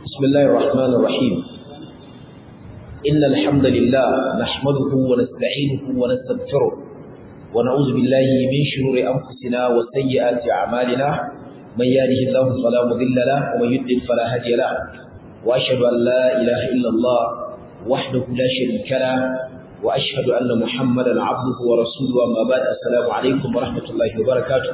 بسم الله الرحمن الرحيم إن الحمد لله نحمده ونستعينه ونستغفره ونعوذ بالله من شرور أنفسنا وسيئات أعمالنا من يهده الله فلا مضل له ومن يضلل فلا هادي له وأشهد أن لا إله إلا الله وحده لا شريك له وأشهد أن محمدا عبده ورسوله أما بعد السلام عليكم ورحمة الله وبركاته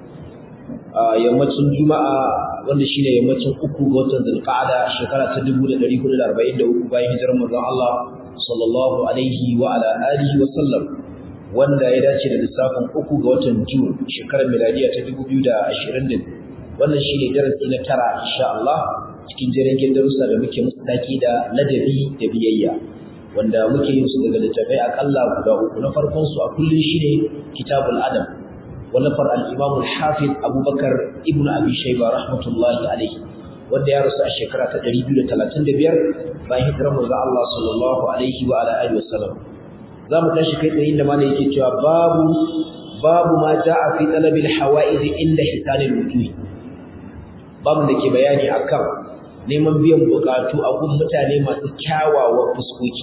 yammacin juma'a wanda shine yammacin uku ga watan zulqa'ada shekara ta 1443 bayan hijirar manzon Allah sallallahu alaihi wa ala alihi wa sallam wanda ya dace da lissafin uku ga watan Jun shekarar miladiya ta 2020 wannan shine darasi na tara insha Allah cikin jirgin darussa da muke musu taki da ladabi da biyayya wanda muke yin su daga littafai akalla guda uku na farkon su a kullun shine kitabul adab wallafar al-imam al-hafiz abubakar ibn abi shayba rahmatullahi alayhi wanda ya rasu a shekara ta 235 bayan hijirar manzo Allah sallallahu alaihi wa ala alihi wasallam zamu tashi kai tsayin da malai yake cewa babu babu ma jaa fi talabil hawaiz inda hisanil wujuh babu da ke bayani akan neman biyan bukatu a gun mutane masu kyawawan fuskoki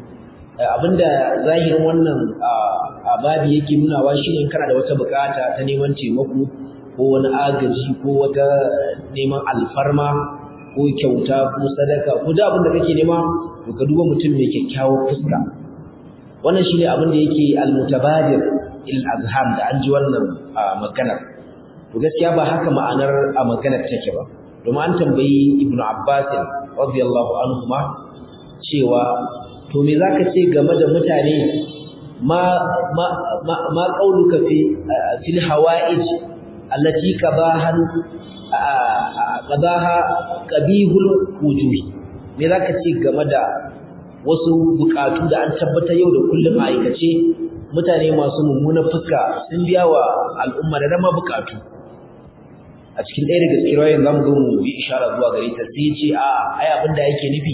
abinda zahirin wannan babi yake nunawa shine kana da wata bukata ta neman taimako ko wani agaji ko wata neman alfarma ko kyauta ko sadaka ko da abin da kake nema to ka duba mutum mai kyakkyawar fuska wannan shine abin da yake almutabadir il azham da an ji wannan maganar to gaskiya ba haka ma'anar a maganar take ba domin an tambayi ibnu abbas radiyallahu anhu ma cewa to me zaka ce game da mutane ma ma ma qauluka fi fil hawaij allati qabahan qadaha qabihul wujuh me zaka ce game da wasu bukatu da an tabbata yau da kullum a aikace mutane masu mummunan fuska sun biya wa al'umma da dama bukatu a cikin ɗaya daga cikin rawayin zamu zo mu yi ishara zuwa gare ta sai ce a ai abin da yake nufi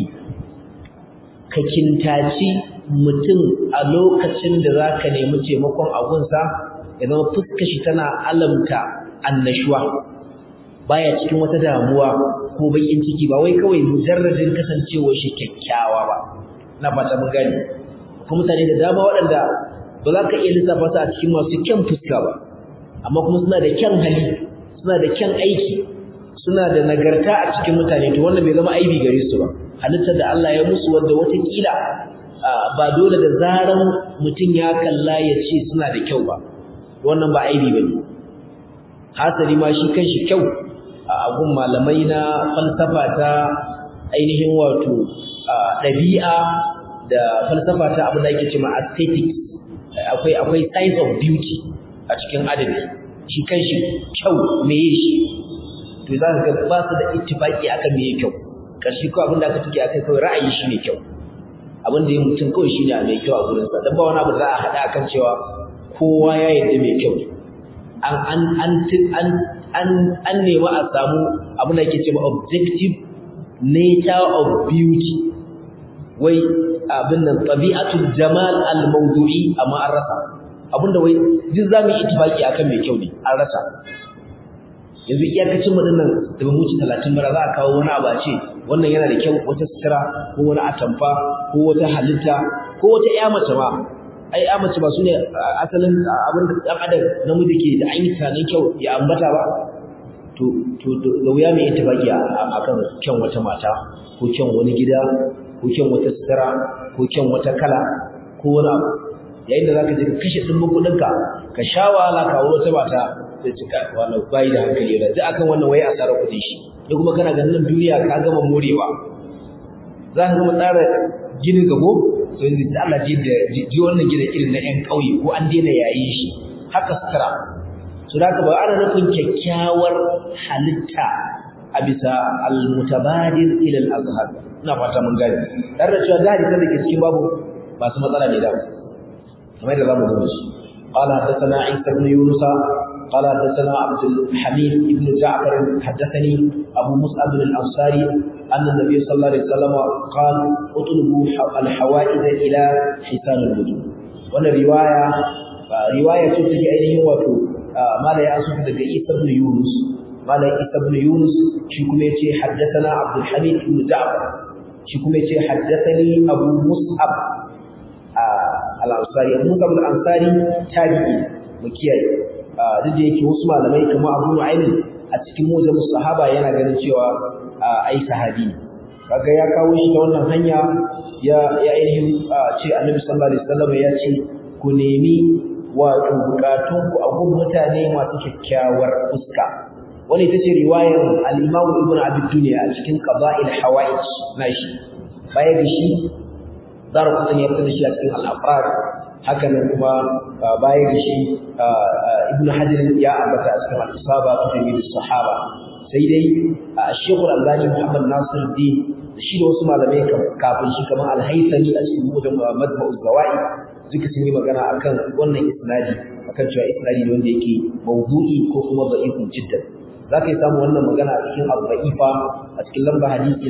ka kintaci mutum a lokacin da za ka nemi taimakon agunsa ya zama fuskashi tana alamta annashuwa baya cikin wata damuwa ko bakin ciki ba wai kawai mujarradin kasancewar shi kyakkyawa ba na fata mun gani ko mutane da dama waɗanda ba za ka iya lissafa su a cikin masu kyan fuska ba amma kuma suna da kyan hali suna da kyan aiki suna da nagarta a cikin mutane to wannan bai zama aibi gare su ba halittar da Allah ya musu wanda watakila ba dole da zaran mutum ya kalla ya ce suna da kyau ba wannan ba aibi ba ne hasali ma shi kanshi kyau a gun malamai na falsafa ta ainihin wato ɗabi'a da falsafa ta abin da ake ce ma aesthetics akwai akwai science of beauty a cikin adabi shi kanshi kyau meye shi to za ka ga ba su da ittifaki akan meye kyau karshe ko abin da aka tuke akai kawai ra'ayi shi ne kyau abin da ya mutum kawai shi ne a mai kyau a gurinsa don ba wani abu da za a haɗa akan cewa kowa ya yarda mai kyau an an an an an an nemi a samu abin da ake cewa objective nature of beauty wai abin nan tabi'atul jamal al mawdu'i amma an rasa abin da wai duk zamu yi ittifaki akan mai kyau ne an rasa yanzu iyakacin mu dinnan da ba muci 30 bara za a kawo wani abu a ce wannan yana da kyau wata sutura ko wani atamfa ko wata halitta ko wata ƴa mace ma ai ƴa mace ba sune asalin abin da dan adam namiji ke da an yi tunanin kyau ya ambata ba to to da wuya mai ittifaki akan kyan wata mata ko kyan wani gida ko kyan wata sutura ko kyan wata kala ko wani abu yayin da zaka je ka kashe dimbin kuɗinka ka sha wahala ka wata mata sai cika wannan bai da hankali da duk akan wannan wai asara kudin shi da kuma kana ganin nan duniya ka gama morewa za ka gama tsara ginin gabo to yanzu da Allah ji da ji wannan gida irin na ƴan ƙauye ko an daina yayin shi haka sutura so da ba ana nufin kyakkyawar halitta a bisa al-mutabadir ila al-azhar ina fata mun gane dan da cewa gadi da ke cikin babu masu matsala ne da kamar da zamu zo shi قال حدثنا عيسى بن يونس قال حدثنا عبد الحميد بن جعفر حدثني أبو مصعب الأنصاري أن النبي صلى الله عليه وسلم قال اطلبوا الحوائج إلى حسان الوجود وانا رواية رواية تتجي أينه وتو ما لا يأسف لك عيسى بن يونس malam Isa ibn Yunus shi kuma yace haddathana Abdul Hamid ibn Ja'far shi kuma yace haddathani Abu Mus'ab al-Ansari Abu Mus'ab al-Ansari tabi'i mu kiyaye duk da yake wasu malamai kamar Abu Nu'aym a cikin mujamu sahaba yana ganin cewa ai sahabi kaga ya kawo shi ta wannan hanya ya ya ainihin ce Annabi sallallahu alaihi wasallam ya ce ku nemi wato bukatun ku a gun mutane masu kyakkyawar fuska wani ita ce riwayar al-Imam Ibn Abi Dunya a cikin Qada'il Hawaij nashi baya da shi Dar Qutni ya fitar shi a cikin al-Afrad haka nan kuma baya da shi Ibn Hajar ya ambata a cikin al-Isaba ta Jami'in Sahaba sai dai Sheikh Al-Albani Muhammad Nasiruddin da shi da wasu malamai kafin shi kamar Al-Haythami a cikin Majma'u Zawaid duka sun yi magana akan wannan isnadi akan cewa isnadi ne wanda yake mawdu'i ko kuma da'ifun jiddan za ka yi samu wannan magana a cikin al-da'ifa a cikin lamba hadisi na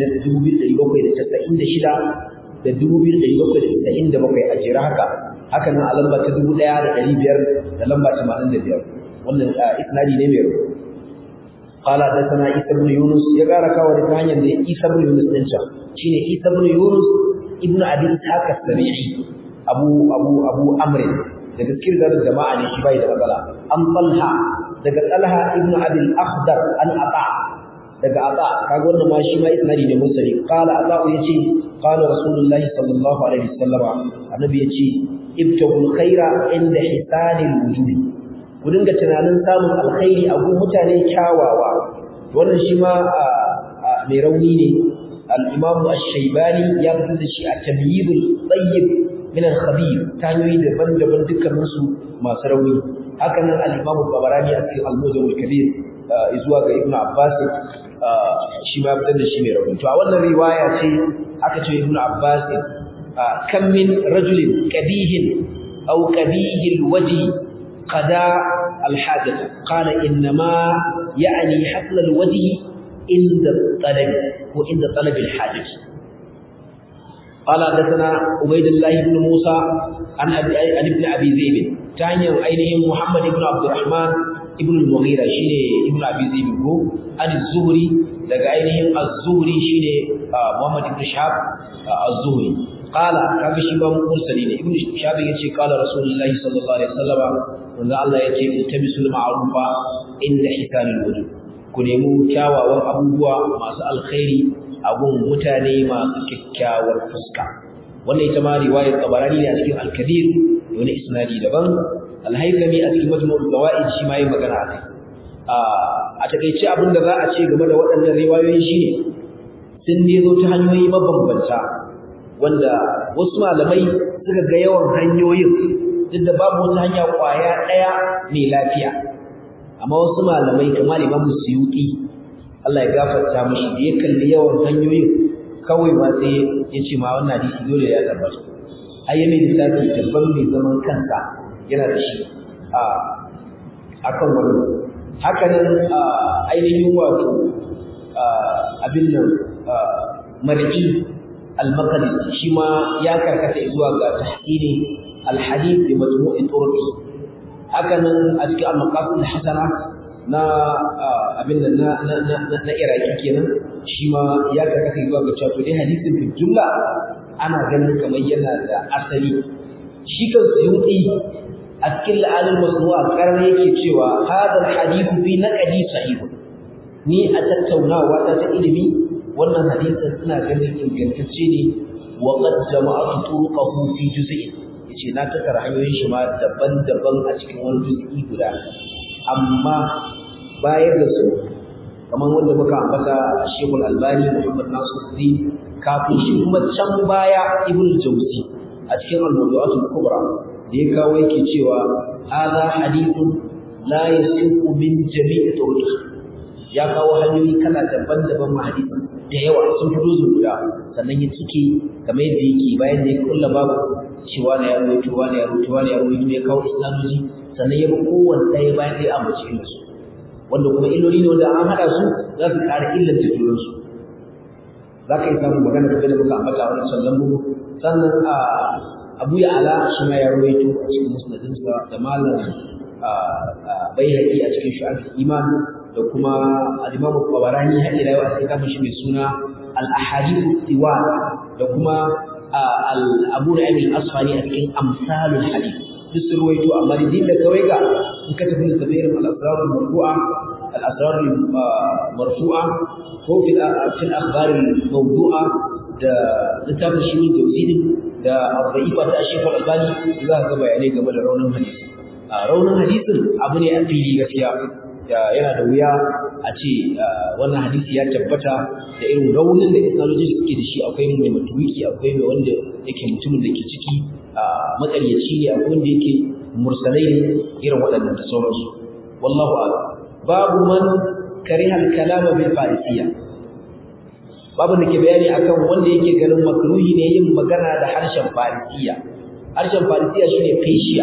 2796 da 2797 a jira haka haka nan a lamba ta 1500 da lamba 85 wannan isnadi ne mai rubutu قال حدثنا عيسى بن يونس يا قال كاو da hanyar da Isa ibn Yunus din can shine Isa ibn Yunus ibn Abi Ishaq as-Sabi'i Abu Abu Abu Amr daga cikin da jama'a ne shi bai da matsala an Talha daga Talha ibn Abi al-Akhdar an Ata daga Ata kaga wannan ma shi ma isnadi ne musali qala Ata yace qala Rasulullah sallallahu alaihi wasallam annabi yace ibtagul khaira inda hisanil wujuh ku dinga tunanin samun alkhairi a gun mutane kyawawa wannan shi ma mai rauni ne al-Imam Ash-Shaybani ya fitar da shi a Tamyizul Tayyib min al-Khabir ta hanyoyi daban-daban dukkanin su masu rauni haka nan al-Imam Tabarani a cikin Al-Mujam al-Kabir zuwa ga Ibn Abbas shi ma fitar da shi mai rauni to a wannan riwaya ce aka ce Ibn Abbas kam min rajulin qabihin aw qabihil wajhi قضاء الحاجة قال إنما يعني حفل الوجه عند الطلب وعند طلب الحاجة قال حدثنا عبيد الله بن موسى عن أبي عن ابن أبي ذئب تاني أينهم محمد بن عبد الرحمن ابن المغيرة شيني ابن أبي ذئب هو عن الزهري لقى أينهم الزهري شيني محمد بن شهاب الزهري قال kaga shi ba mursali ne ibnu shabi yace qala rasulullahi sallallahu alaihi wasallam wanda Allah yace iltabisul ma'rufa inda hisanul wujuh ku nemi kyawawan abubuwa masu alkhairi a gun mutane masu kyakkyawar fuska wannan ita ma riwayar tabarani ne a cikin al-kabir wani isnadi daban al-haythami a cikin majmu'ul zawaid shi ma yi magana akai a takeice abin da za a ce game da waɗannan riwayoyi shine sun ne zo ta hanyoyi mabambanta wanda wasu malamai suka ga yawan hanyoyin duk da babu wata hanya kwaya ɗaya mai lafiya amma wasu malamai kamar Imam Suyuti Allah ya gafarta mishi da ya kalli yawan hanyoyin kawai ba sai ya ce ma wannan hadisi dole ya tabbata ai mai lissafi dabban mai zaman kansa yana da shi a akan wannan haka nan ainihin wato abin nan mar'i al-maqdisi shi ma ya karkata zuwa ga tahsini al-hadith bi majmu'i turuqi haka nan a cikin al-maqasid hasana na abin da na na na iraki kenan shi ma ya karkata zuwa ga cewa dai hadisin fi jumla ana ganin kamar yana da asali shi kan suyuti a cikin la'alin masnu'a karar yake cewa hadal hadithu fi naqdi sahih ni a tattaunawa ta ta ilimi wannan hadisin ina ganin ingantacce ne wa qad jama'atu turuqahu fi juz'in yace na tattara hanyoyin shi ma daban-daban a cikin wani juz'i guda amma bayar da su kamar wanda muka ambata Sheikhul Albani Muhammad Nasiruddin kafin shi kuma can baya Ibn Jawzi a cikin Al-Mawdu'atul Kubra da ya kawo yake cewa hadha hadithun la yasiqu min jami'i turuqi ya kawo hanyoyi kala daban-daban ma hadisin da yawa sun fito su guda sannan ya cike kamar yadda yake bayan da ya kulla babu cewa na ya rubuta wani ya rubuta wani ya rubuta ya kawo islamoji sannan ya bi kowanne ɗaya bayan ɗaya a mace su wanda kuma illoli ne wanda an haɗa su za su ƙara illanta junansu za ka yi samun magana da muka ambata a wani sallan bugu sannan a abu ya ala shi ma ya rawaito a cikin musnadinsa da malam bai haƙi a cikin shu'ab iman da kuma al-Imam Tabarani har ila yau a cikin shi mai suna al-Ahadith Tiwan da kuma al-Abu Nu'aym al-Asfani a cikin Amsalul Hadith duk sun ruwaito amma da dinda kawai ga in ka tafi da tafsirin al-Asrar al-Marfu'a al-Asrar al-Marfu'a ko fi al-akhbar al-mawdu'a da littafin shi ne tafsirin da al-Da'ifa ta Sheikh al-Albani za ka ga bayanai game da raunin hadisi a raunin hadisin abu ne a fili gaskiya yana da wuya a ce wannan hadisi ya tabbata da irin raunin da isnaloji suke da shi akwai mai matuwiki akwai mai wanda yake mutumin da ke ciki makaryaci ne akwai wanda yake mursalai ne irin waɗannan da sauransu wallahu a'lam babu man karihal kalama bil farisiya babu da ke bayani akan wanda yake ganin makruhi ne yin magana da harshen farisiya harshen farisiya shine fashiya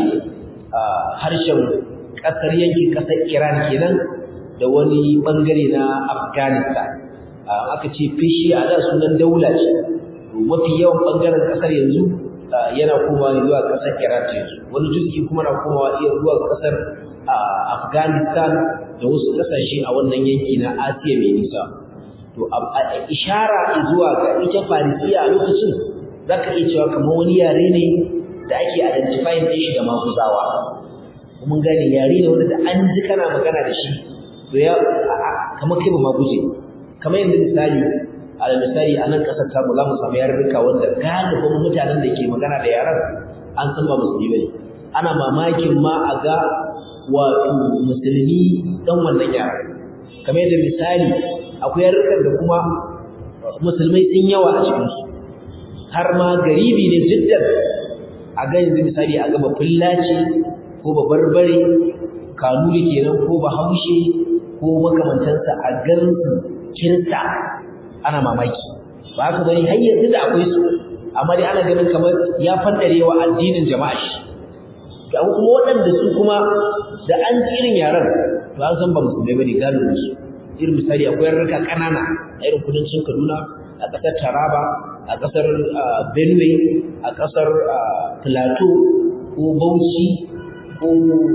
harshen kasar yankin kasar Iran kenan da wani bangare na Afghanistan aka ce fashiya da sunan daula ce mafi yawan bangaren kasar yanzu yana komawa ne zuwa kasar Iran ta yanzu wani juz'i kuma na komawa iya zuwa kasar Afghanistan da wasu kasashe a wannan yanki na Asiya mai nisa to ishara zuwa ga ita farisiya a lokacin zaka iya cewa kamar wani yare ne da ake identifying din shi da maguzawa mun gane yare ne wanda da an ji kana magana da shi to ya kamar kai ba maguje kamar yanzu misali a misali a nan kasar tamu za mu samu yarurruka wanda galibin mutanen da ke magana da yaran an san ba musulmi bane ana mamakin ma a ga wato musulmi dan wannan yaran kamar yadda misali akwai yarurrukan da kuma musulmai sun yawa a cikinsu har ma garibi ne jiddan a ga yanzu misali a gaba fullaci ko ba barbare kanuri kenan ko ba haushe ko makamantansa a gansu kirta ana mamaki ba haka bane har yanzu da akwai su amma dai ana ganin kamar ya fandarewa addinin jama'a shi ga kuma waɗanda su kuma da an ji irin yaran to an san ba musulmai bane galibin su irin misali akwai rarraka ƙanana a irin kudancin Kaduna a ƙasar Taraba a ƙasar Benue a ƙasar Plateau ko Bauchi ko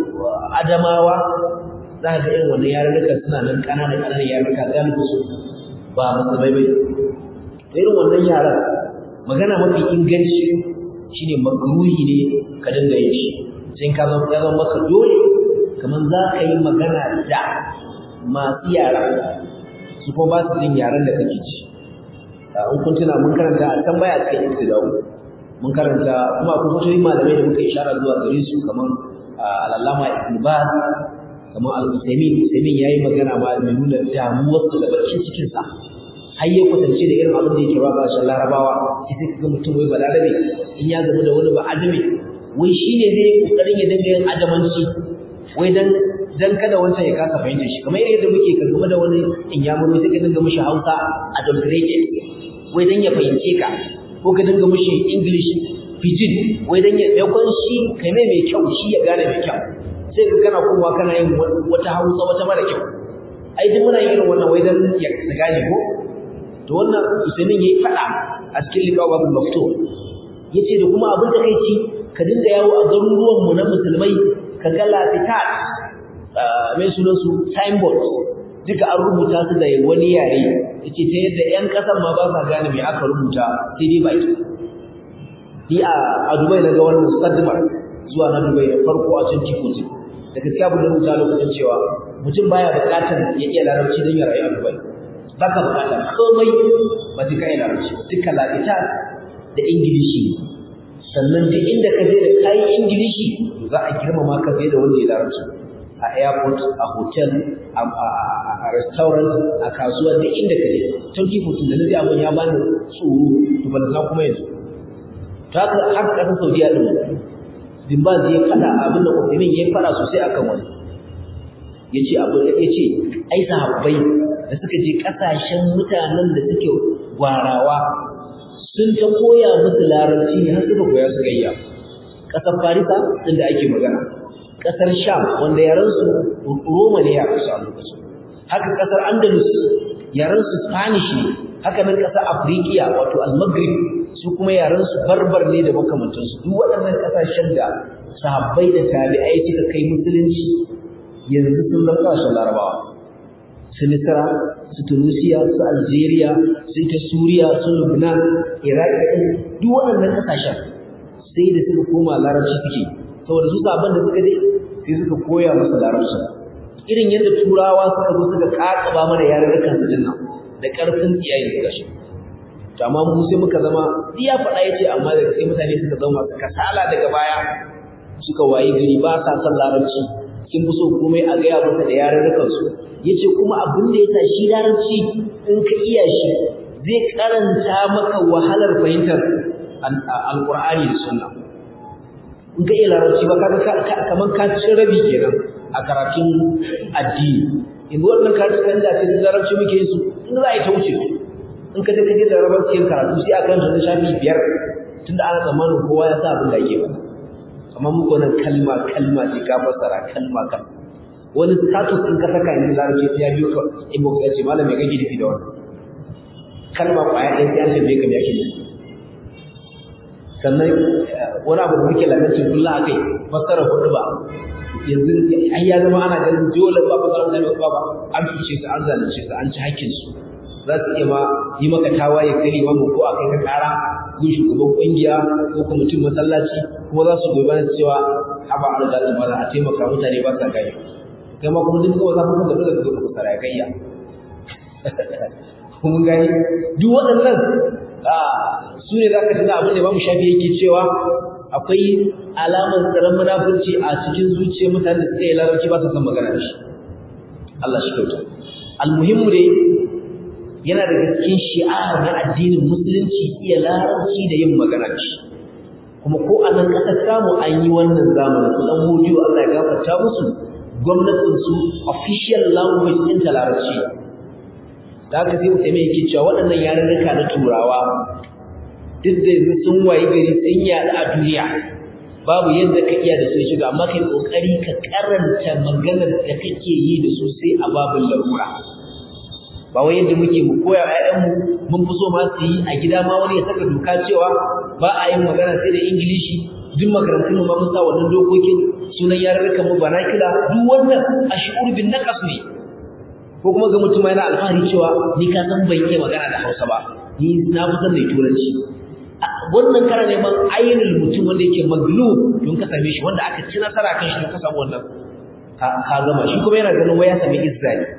Adamawa za ka ga irin wannan yarurruka suna nan ƙananan ƙananan yarurruka galibin su ba musulmai bai irin wannan yaran magana mafi inganci shine makruhi ne ka dinga yin shi sai ka zama ya zama maka dole kamar za ka yi magana da masu yara su kuma ba su jin yaran da kake ci in kun tuna mun karanta a can baya cikin ibtida'u mun karanta kuma akwai fatoyin malamai da muka ishara zuwa gare su kamar al'allama ibn baz kamar al-usaimin usaimin yayi magana ma mai nuna damuwar da bakin cikin sa har ya kwatance da irin abin da yake ba kashin larabawa sai sai kaga mutum wai balarabe in ya gamu da wani ba adami wai shine zai yi kokarin ya dinga yin adamanci wai dan dan kada wancan ya kasa fahimtar shi kamar yadda muke ka game da wani in ya muro sai ka dinga mishi Hausa adulterated wai dan ya fahimce ka ko ka dinga mishi English pidgin wai dan ya dakon shi kai mai mai kyau shi ya gane mai kyau sai ka kana kowa kana yin wata Hausa wata mara kyau ai duk muna yin wannan wai dan ya gane ko to wannan Usaimin yayi fada a cikin liqawa babul maftu yace da kuma abin da kai ci ka dinga yawo a garuruwan mu na musulmai ka ga lafitat mai sunan su signboard duka an rubuta su da wani yare yace ta yadda ƴan ƙasar ma ba sa gane me aka rubuta sai dai ba ita ni a a Dubai na ga wannan sadmar zuwa na Dubai da farko a 2014 da gaskiya abin da rubuta lokacin cewa mutum baya buƙatar ya iya larabci don ya rayu a Dubai baka buƙata komai ba sai ka iya larabci duka lafitat da ingilishi sannan duk inda ka je da kayi ingilishi za a girmama ka fiye da wanda ya larabci a airport a hotel a restaurant a kasuwa duk inda ka je tun kifutun da nazi abin ya bani tsoro to ban san kuma yanzu ta haka haka kasar saudiya din bin ba zai fada abin da Uthaymeen ya fada sosai akan wani yace abin da yace ai sahabbai da suka je kasashen mutanen da suke gwarawa sun ta koya musu larabci ne har suka koya su gayya ƙasar farisa inda ake magana ƙasar sham wanda yaransu roma ne yaransu a lokacin haka ƙasar andalus yaransu spanish ne haka nan ƙasar afirikiya wato al-maghrib su kuma yaransu barbar ne da makamantansu duk waɗannan ƙasashen da sahabbai da tabi'ai suka kai musulunci yanzu sun zama ƙasashen larabawa su Misra su Tunisia su Algeria su ta Suriya su Lebanon Iraq duk waɗannan kasashen sai da suka koma larabci suke saboda su sabon da suka je sai suka koya musu larabci irin yadda turawa suka zo suka kakaba mana yarurrukan su dinnan da karfin iyaye suka shi to amma mu sai muka zama iya faɗa yace amma daga sai mutane suka zama kasala daga baya suka wayi gari ba sa son larabci kin fi so komai a gaya masa da yarurrukan su yace kuma abin da yasa shi larabci in ka iya shi zai karanta maka wahalar fahimtar alqur'ani da sunna in ka iya larabci ba kaga kaman ka ci rabi kenan a karatun addini in wannan karatun da ce larabci muke yin su in za a yi ta wuce in ka je ka je da larabci karatu sai a karanta na shafi biyar tunda ana tsammanin kowa ya sa abin da ake faɗa amma muku wannan kalma kalma ce ka fassara kalma kan wani status in ka saka in larabci sai ya biyo ka inbox ya ce malam me kake nufi da wannan kalma kwaya ɗaya sai an tambaye ka me ake nufi sannan wani abu da muke lalace kullum akai fassara hudu ba yanzu ai ya zama ana ganin dole ba fassara hudu ba ba an fice su an zalunce su an ci hakkin su za su iya ma yi maka tawaye kai limamu ko a kai ka kara gun shugaban kungiya ko kuma mutum masallaci kuma za su goyi bayan cewa haba an da ba a taimaka mutane ba sa gani kai ma kuma duk kawai za ku kuma dole ka zo ka fassara ya kayya kun gani duk waɗannan su ne za ka tuna abin da bamu shafi yake cewa akwai alamar tsaron munafurci a cikin zuciyar mutane da suka yi larabci ba su san magana da shi Allah shi kyauta almuhimmu dai yana daga cikin shi'ar na addinin musulunci iya larabci da yin magana da shi kuma ko a nan ƙasar samu an yi wannan zamanin su ɗan hudu Allah ya gafarta musu gwamnatin su official language ɗin ta larabci da haka sai mutum yake cewa waɗannan yarurruka na turawa duk da yanzu sun wayi gari sun yaɗu a duniya babu yadda ka iya da su shiga amma kai kokari ka karanta maganar da kake yi da su sai a babin larura ba wai yadda muke mu koya ƴaƴanmu mun fi so ma su yi a gida ma wani ya saka doka cewa ba a yin magana sai da ingilishi duk makarantun mu ma mun sa wannan dokokin sunan yarurrukan mu banakila duk wannan ashur bin naqas ne ko kuma ga mutum yana alfahari cewa ni ka san ban iya magana da Hausa ba ni na fi san da turanci wannan kana neman ainihin mutum wanda yake maglub don ka same shi wanda aka ci nasara kan shi don ka samu wannan ka gama shi kuma yana ganin waya sami izza ne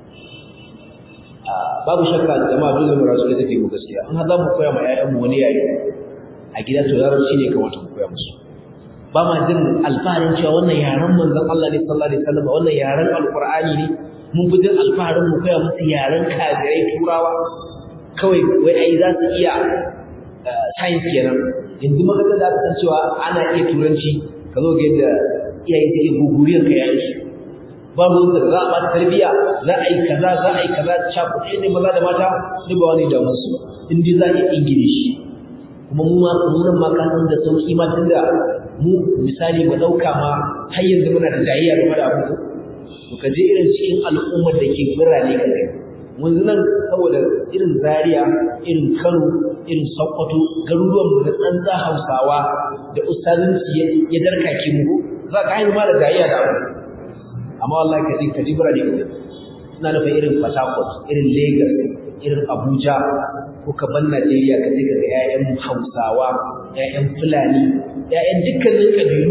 babu shakka jama'a dole mu rasu da take mu gaskiya in har za mu koya ma ƴaƴan mu wani yare a gida to larabci ne kamata mu koya musu ba ma jin alfaharin cewa wannan yaren manzon Allah ne sallallahu alaihi wasallam wannan yaren alqur'ani ne mun fi jin alfaharin mu koya musu yaren kafirai turawa kawai wai ai za su iya science kenan yanzu maka da ka san cewa ana iya turanci ka zo ga yadda iyaye suke guguriyar ka yayin su babu wanda za a bata tarbiyya za a yi kaza za a yi kaza cakuɗe ne maza da mata duk ba wani damun su in dai za a yi ingilishi kuma mu ma nan ma ka san da sauki ma tunda mu misali mu ɗauka ma har yanzu muna da jayayya game da abu to ka je irin cikin al'ummar da ke birane ka gani yanzu nan saboda irin Zaria irin Kano irin Sokoto garuruwan mu na tsantsa Hausawa da ustazanci ya darkake mu za ka haihu ma da jayayya da abu amma wallahi ka ji ka ji birane ka ina nufin irin Port Harcourt irin Lagos irin Abuja ko ka ban Najeriya ka je ka ga ƴaƴan Hausawa ƴaƴan Fulani ƴaƴan dukkanin kabilu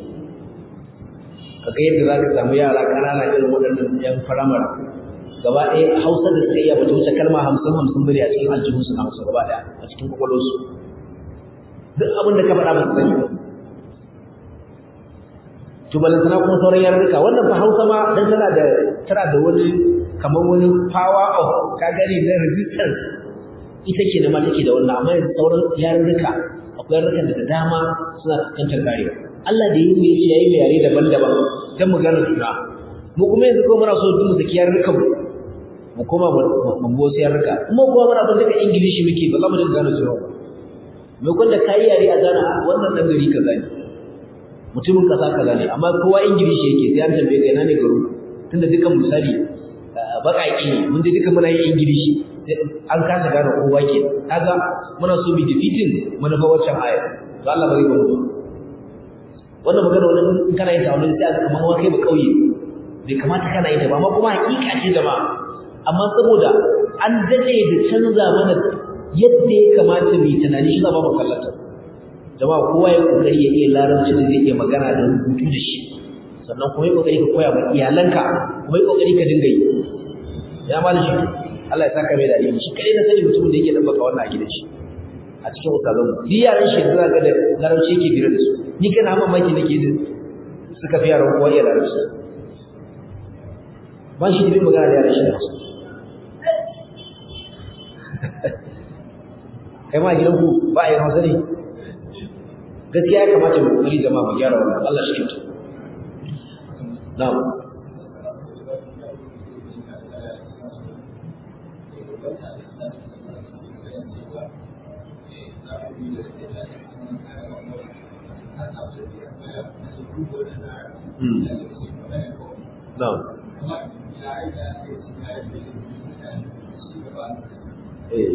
kaga yadda za ka samu yara ƙanana irin waɗannan ƴan firamare gaba ɗaya hausa da suka iya bata wuce kalma hamsin hamsin bane a cikin aljihunsu na hausa gaba ɗaya a cikin kwakwalwarsu duk abin da ka faɗa ba su sani to balantana kuma sauran yarurruka wannan fa hausa ma dan tana da tana da wani kamar wani power of ka gani na resistance ita ke da ma take da wannan amma yanzu sauran yarurruka akwai yarurrukan da da dama suna fuskantar karewa Allah da yi mu yace yayi mai yare daban-daban dan mu gane juna mu kuma yanzu ko muna so mu saki yarurrukan mu mu koma mu bo sai yarurruka kuma kuma muna ban daga ingilishi muke ba za mu dinga gane juna ba me kun da kai yare a gana wannan dan gari kaza ne mutumin kasa kaza ne amma kowa ingilishi yake sai an tambaye ka ina ne garu tunda dukan misali baƙaƙi ne mun je duka muna yin ingilishi an kasa gane kowa ke kaga muna so mu defeating manufa waccan aya to Allah bari ba mu wannan magana wannan in kana yin ta wannan sai aka kamar wa kai ba kauye bai kamata kana yin ta ba amma kuma hakika ce da ma amma saboda an dade da canza mana yadda ya kamata mu tunani shi ba mu kallata jama'a kowa ya kokari ya iya larabci da zai iya magana da rubutu da shi sannan kuma ya kokari ka koya ma iyalanka kuma ya kokari ka dinga yi ya mali shi Allah ya saka mai da ilimi shi kai na sani mutumin da yake dan baka wannan a gidan shi a cikin usalan duk yaran shi da ga da larabci yake bira da su ni kana mamaki nake da suka fi yaran kowa iya larabci ba shi da magana da yaran shi da su kai ma gidan ku ba a yi hausa ne gaskiya ya kamata mu kokari jama'a mu gyara wannan Allah shi kyauta na'am Na'am. Eh.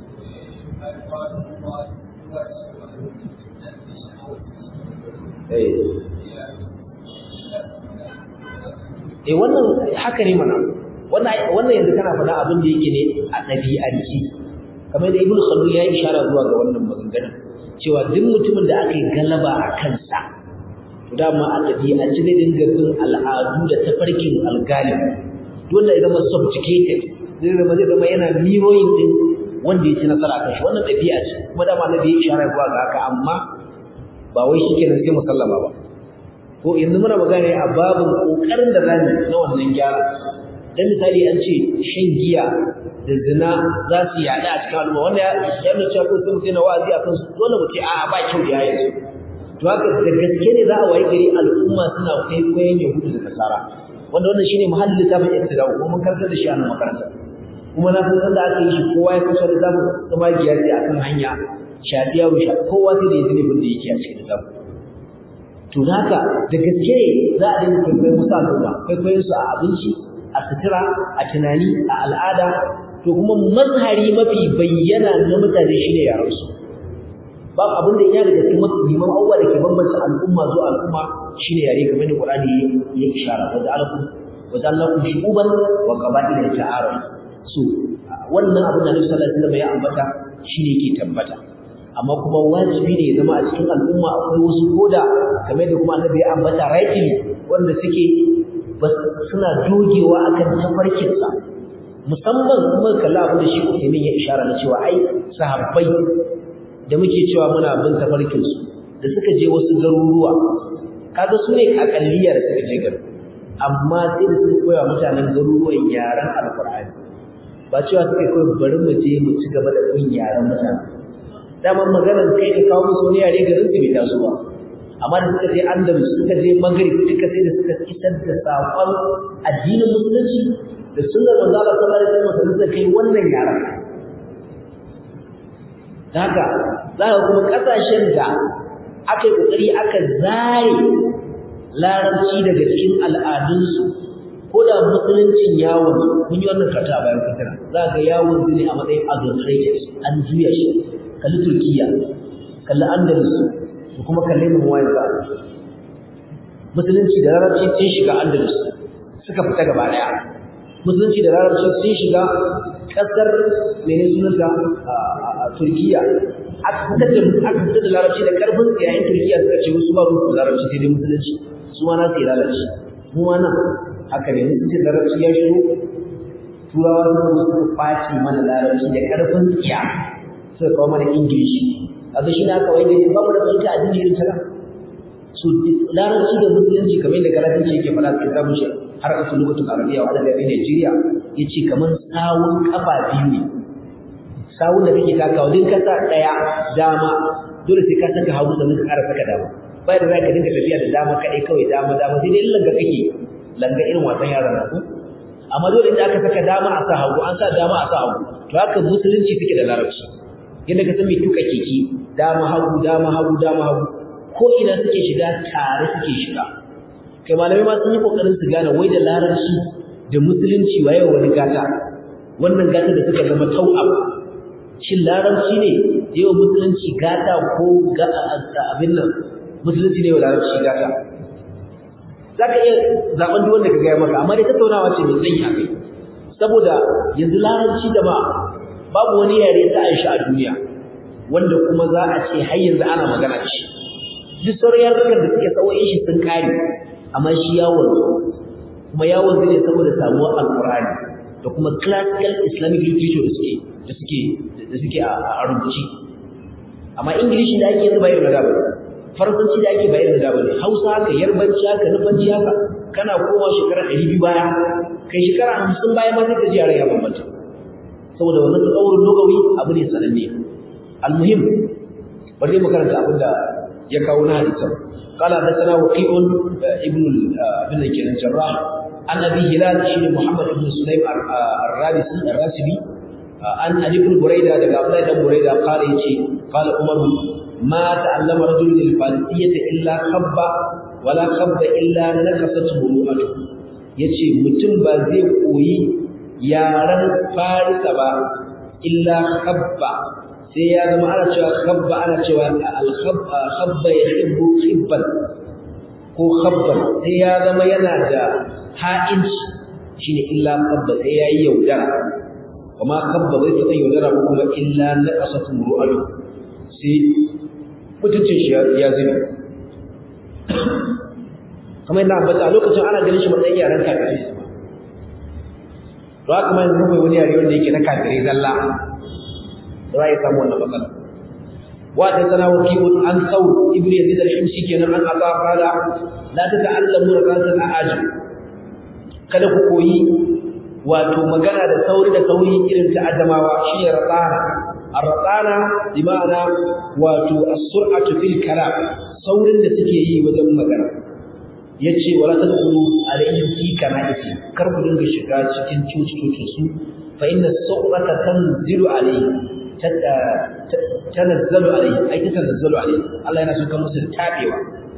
Eh wannan haka ne mana wannan wannan yanzu kana faɗa abin da yake ne a ɗabi'anci kamar da Ibn Khaldun ya yi ishara zuwa ga wannan maganganun cewa duk mutumin da aka yi galaba a kansa to dama a ɗabi'anci zai dinga bin al'adu da tafarkin algalib dole ya zama subjugated zai zama zai zama yana miroyin din wanda ya ci nasara kan shi wannan ɗabi'a ce kuma dama na da ya ishara zuwa ga haka amma ba wai shi kenan sai musallama ba ko yanzu muna magana a babin kokarin da zamu na wannan gyara dan misali an ce shan giya da zina za su yaɗa a cikin al'umma wanda ya nuna cewa sun mutu na wa'azi akan su dole mu ce a'a ba kyau da yayin su to haka da gaske ne za a wayi gari al'umma suna kwaikwayon yahudu da nasara wanda wannan shine muhallin littafin ibtida kuma mun karanta da shi a nan makaranta kuma na san sanda aka yi shi kowa ya kusa littafin kuma giya sai akan hanya shafi yaro sha kowa sai da ya zine da yake a cikin littafin to haka da gaske ne za a dinga kwaikwayon musu al'umma kwaikwayon su a abinci a sutura a tunani a al'ada to kuma mazhari mafi bayyana na mutane shine yaran su ba abin da ya daga cikin muhimman abubuwa da ke bambanta al'umma zuwa al'umma shine yare kamar da Qur'ani ya ishara wa ja'alakum wa ja'alakum shu'uban wa qaba'ila ta'arafu so wannan abin da Nabi sallallahu alaihi wasallam ya ambata shine yake tabbata amma kuma wajibi ne ya zama a cikin al'umma akwai wasu koda kamar da kuma Annabi ya ambata rightly wanda suke suna dogewa akan tafarkinsa musamman kuma kalla abin da shi Uthaymeen ya ishara na cewa ai sahabbai da muke cewa muna bin tafarkin su da suka je wasu garuruwa kaga su ne akalliya da suka je garin amma sai da suka koya mutanen garuruwan yaran alqur'ani ba cewa suka koyi bari mu je mu ci gaba da bin yaran mutane daman maganar kai ka kawo musu wani yare garin su bai taso ba amma da suka je andalus suka je maghrib duka sai da suka isar da saƙon addinin musulunci da sunnar manzo Allah sallallahu alaihi wasallam suka kai wannan yaran haka za ka kuma kasashen da aka yi kokari aka zare larabci daga cikin al'adunsu ko da musuluncin yawon mun yi wannan kata a bayan fitina za ga yawon ne a matsayin adulterated an juya shi kalli turkiya kalli andalus da kuma kalli muwayin ba musulunci da larabci sun shiga andalus suka fita gaba daya musulunci da larabci sun shiga kasar mene sunanta a turkiya aka fitar da aka fitar da larabci da karfin yayin turkiya suka ce wasu ba ruwan larabci sai dai musulunci su ma na sai larabci mu ma nan haka ne musulunci da larabci ya shigo turawa suka zo suka kwace mana larabci da karfin tsiya suka kawo mana ingilishi kaga shi ne aka wai gari babu da fahimta addini irin ta su larabci da musulunci kamar yadda galatinci yake faɗa cikin samun shi har kasu lokacin arabiya wa adada bi Najeriya ya ce kamar sawun kafa biyu ne sawun da kake takawa din ka sa ɗaya dama dole sai ka saka hagu sannan ka ƙara saka dama bai da za ka dinga tafiya da dama kaɗai kawai dama dama sai dai langa kake langa irin wasan yaran nan amma dole da aka saka dama a sa hagu an sa dama a sa hagu to haka musulunci suke da larabci yadda ka san mai tuka keke dama hagu dama hagu dama hagu ko ina suke shiga tare suke shiga kai malamai ma sun yi kokarin su gane wai da larabci da musulunci waye wani gata wannan gata da suka zama tau'ab shin larabci ne yawa musulunci gata ko ga abin nan musulunci ne wa larabci gata za ka iya zaɓen duk wanda ka gaya maka amma dai tattaunawa ce mai tsayi a kai saboda yanzu larabci da ba babu wani yare ta Aisha a duniya wanda kuma za a ce har yanzu ana magana da shi duk sauran yarukan da suke tsawoyin shi sun kare amma shi ya wanzu kuma ya wanzu ne saboda samuwar alkur'ani da kuma classical islamic literature da suke da suke da suke a rubuci amma ingilishi da ake yanzu ba irin da ba faransanci da ake ba irin da ba ne hausa haka yarbanci haka nufanci haka kana kowa shekara ɗari biyu baya kai shekara hamsin baya ma sai ka ji yaran ya bambanta saboda wannan tsawurin lokaci abu ne sananne almuhim bari mu karanta abin da ya kawo na hadisan قال حدثنا وقيع ابن ابن كان الجراح عن ابي هلال بن محمد بن سليم الرابسي الراسبي عن علي بن بريده daga Abdullah dan Burayda قال yace قال عمر ما تعلم رجل الفارسيه الا خب ولا خب الا نكست مروءته yace mutum ba zai koyi yaran farisa ba illa khabba sai ya zama ana cewa khabba ana cewa al-khabba yuhibbu khibban ko khabban sai ya zama yana da ha'inci shine illa khabba sai yayi yaudara kuma khabba bai taɓa yaudara ba kuma illa naqasatu ru'alu sai mutuncin shi ya zubi kamar yadda ambata a lokacin ana ganin shi matsayin yaran kafirai to haka ma yanzu mai wani yare wanda yake na kafirai zalla za ya samu wannan matsala wa ta sana wakilun an sau ibnu yazid al-himsi kenan an aba qala la tata'allamu raqasan a'ajib kada ku koyi wato magana da sauri da sauri irin ta adamawa shine raqana ar-raqana bi ma'ana wato as-sur'atu fil kalam saurin da suke yi wajen magana yace wala tadkhulu alayhim fi kana'isi kar ku dinga shiga cikin cuci su fa inna as-su'rata tanzilu alayhi tanazzalu alayhi ay tanazzalu alayhi Allah yana so kan musu tabewa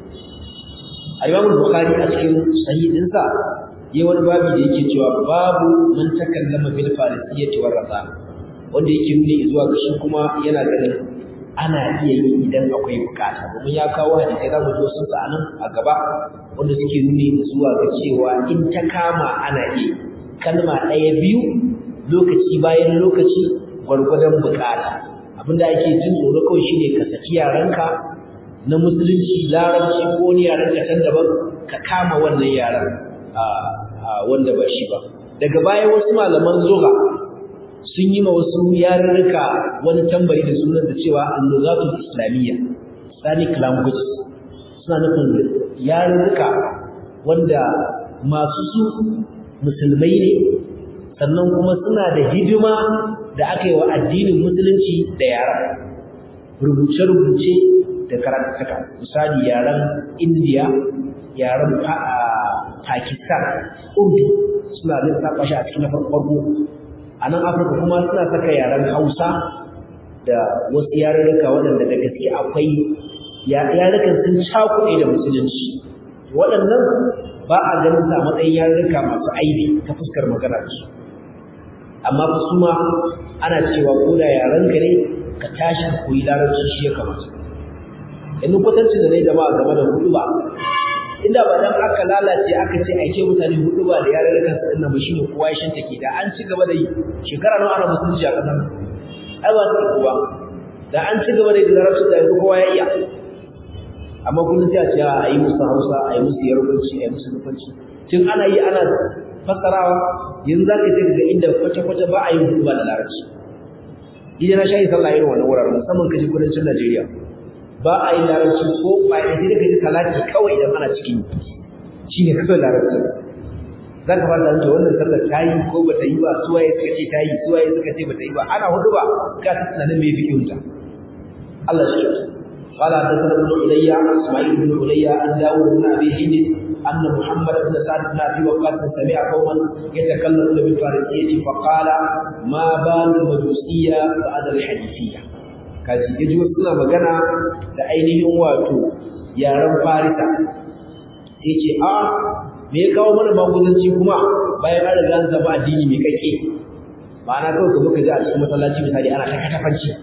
al-Imam al-Bukhari a cikin sahihinsa yayi wani babu da yake cewa babu man takallama bil farisiyyati war rasa wanda yake nuni zuwa ga shi kuma yana ganin ana iya yi idan akwai bukata domin ya kawo hadisi za mu zo sun sa anan a gaba wanda suke nuni zuwa ga cewa in ta kama ana iya kalma ɗaya biyu lokaci bayan lokaci gwargwadon bukata abinda ake jin tsoro kawai shine ka saki yaranka na musulunci larabci ko wani yaran ka can daban ka kama wannan yaran wanda ba shi ba daga baya wasu malaman zuwa sun yi ma wasu yarurruka wani tambari da sunan da cewa al-lughatul islamiyya islamic languages suna nufin yarurruka wanda masu su musulmai ne sannan kuma suna da hidima da aka yi wa addinin musulunci da yara rubuce-rubuce da karatuka misali yaren indiya yaren pakistan urdu suna lissafa shi a cikin na farko a nan afirka kuma suna saka yaren hausa da wasu yarurruka waɗanda da gaske akwai yarurrukan sun cakuɗe da musulunci waɗannan ba a ganin sa matsayin yarurruka masu aibi ta fuskar magana da su amma fa su ma ana cewa ko da yaren ka ne ka tashi ka koyi larabci shi ya kamata yanzu kwatancin da na yi jama'a game da hudu ba inda ba dan aka lalace aka ce aike mutane hudu ba da yarurrukan su dinnan ba shine kowa ya shanta ke da an ci gaba da yi shekara nawa ana musulunci a kasar ai ba ta kowa da an ci gaba da yi da larabci da yanzu kowa ya iya amma kullum sai a ce a yi musu hausa a yi musu yarbanci a yi musu nufanci tun ana yi ana fassarawa yanzu za ka je ga inda kwata-kwata ba a yi hudu ba da larabci idan na shayi sallah irin wannan wuraren musamman kaje kudancin Najeriya ba a yi larabci ko ba a yi kaje talaki kawai idan ana cikin shi ne kawai larabci za ka fara da wannan sallar ta yi ko ba ta yi ba suwaye suka ce ta yi suwaye suka ce ba ta yi ba ana hudu ba ka ta tunanin me fi kyauta Allah shi kyauta قال حدثنا ابن علي اسماعيل بن علي عن داود بن ابي هند ان محمد بن سعد بن ابي وقاص سمع قوما يتكلمون بالفارسيه فقال ما بال المجوسيه بعد الحديثيه kaji yaji wasu suna magana da ainihin wato yaren farisa sai ce a me ya kawo mana maguzanci kuma bayan an riga an zama addini mai kake ma'ana kawai ka muka ji a cikin masallaci misali ana ta katafanci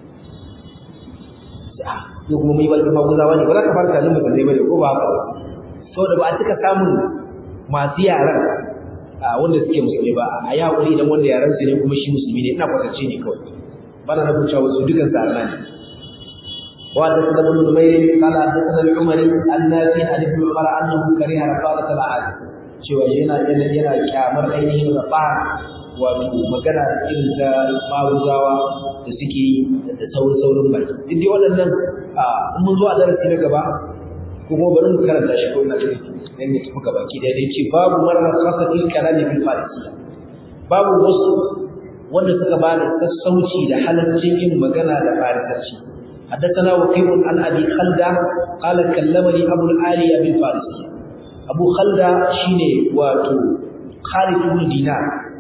yau kuma mai balta maguzawa ne ba za ka fara kallon musulmai bane ko ba haka ba saboda ba a cika samun masu yaran wanda suke musulmi ba a yi haƙuri idan wanda yaran su ne kuma shi musulmi ne ina kwatance ne kawai bana na cewa wasu dukan sa Allah ne وحدثنا ابن نمير قال حدثنا العمري النافع عن ابن عمر انه كره رفاضة العهد cewa yana yana yana kyamar ainihin rafa wato magana irin ta maruzawa da suke da saurin saurin baki duk dai waɗannan in mun zo a darasi na gaba kuma bari mu karanta shi ko ina cikin dan ya tafi gaba ki da dai ce babu marar khasatil kalami bil farisiya babu wasu wanda suka ba da sassauci da halaccin yin magana da farisanci حدثنا وكيع عن ابي خلده قال كلمني ابو العاليه بالفارسيه ابو خلده شيني واتو خالد بن دينار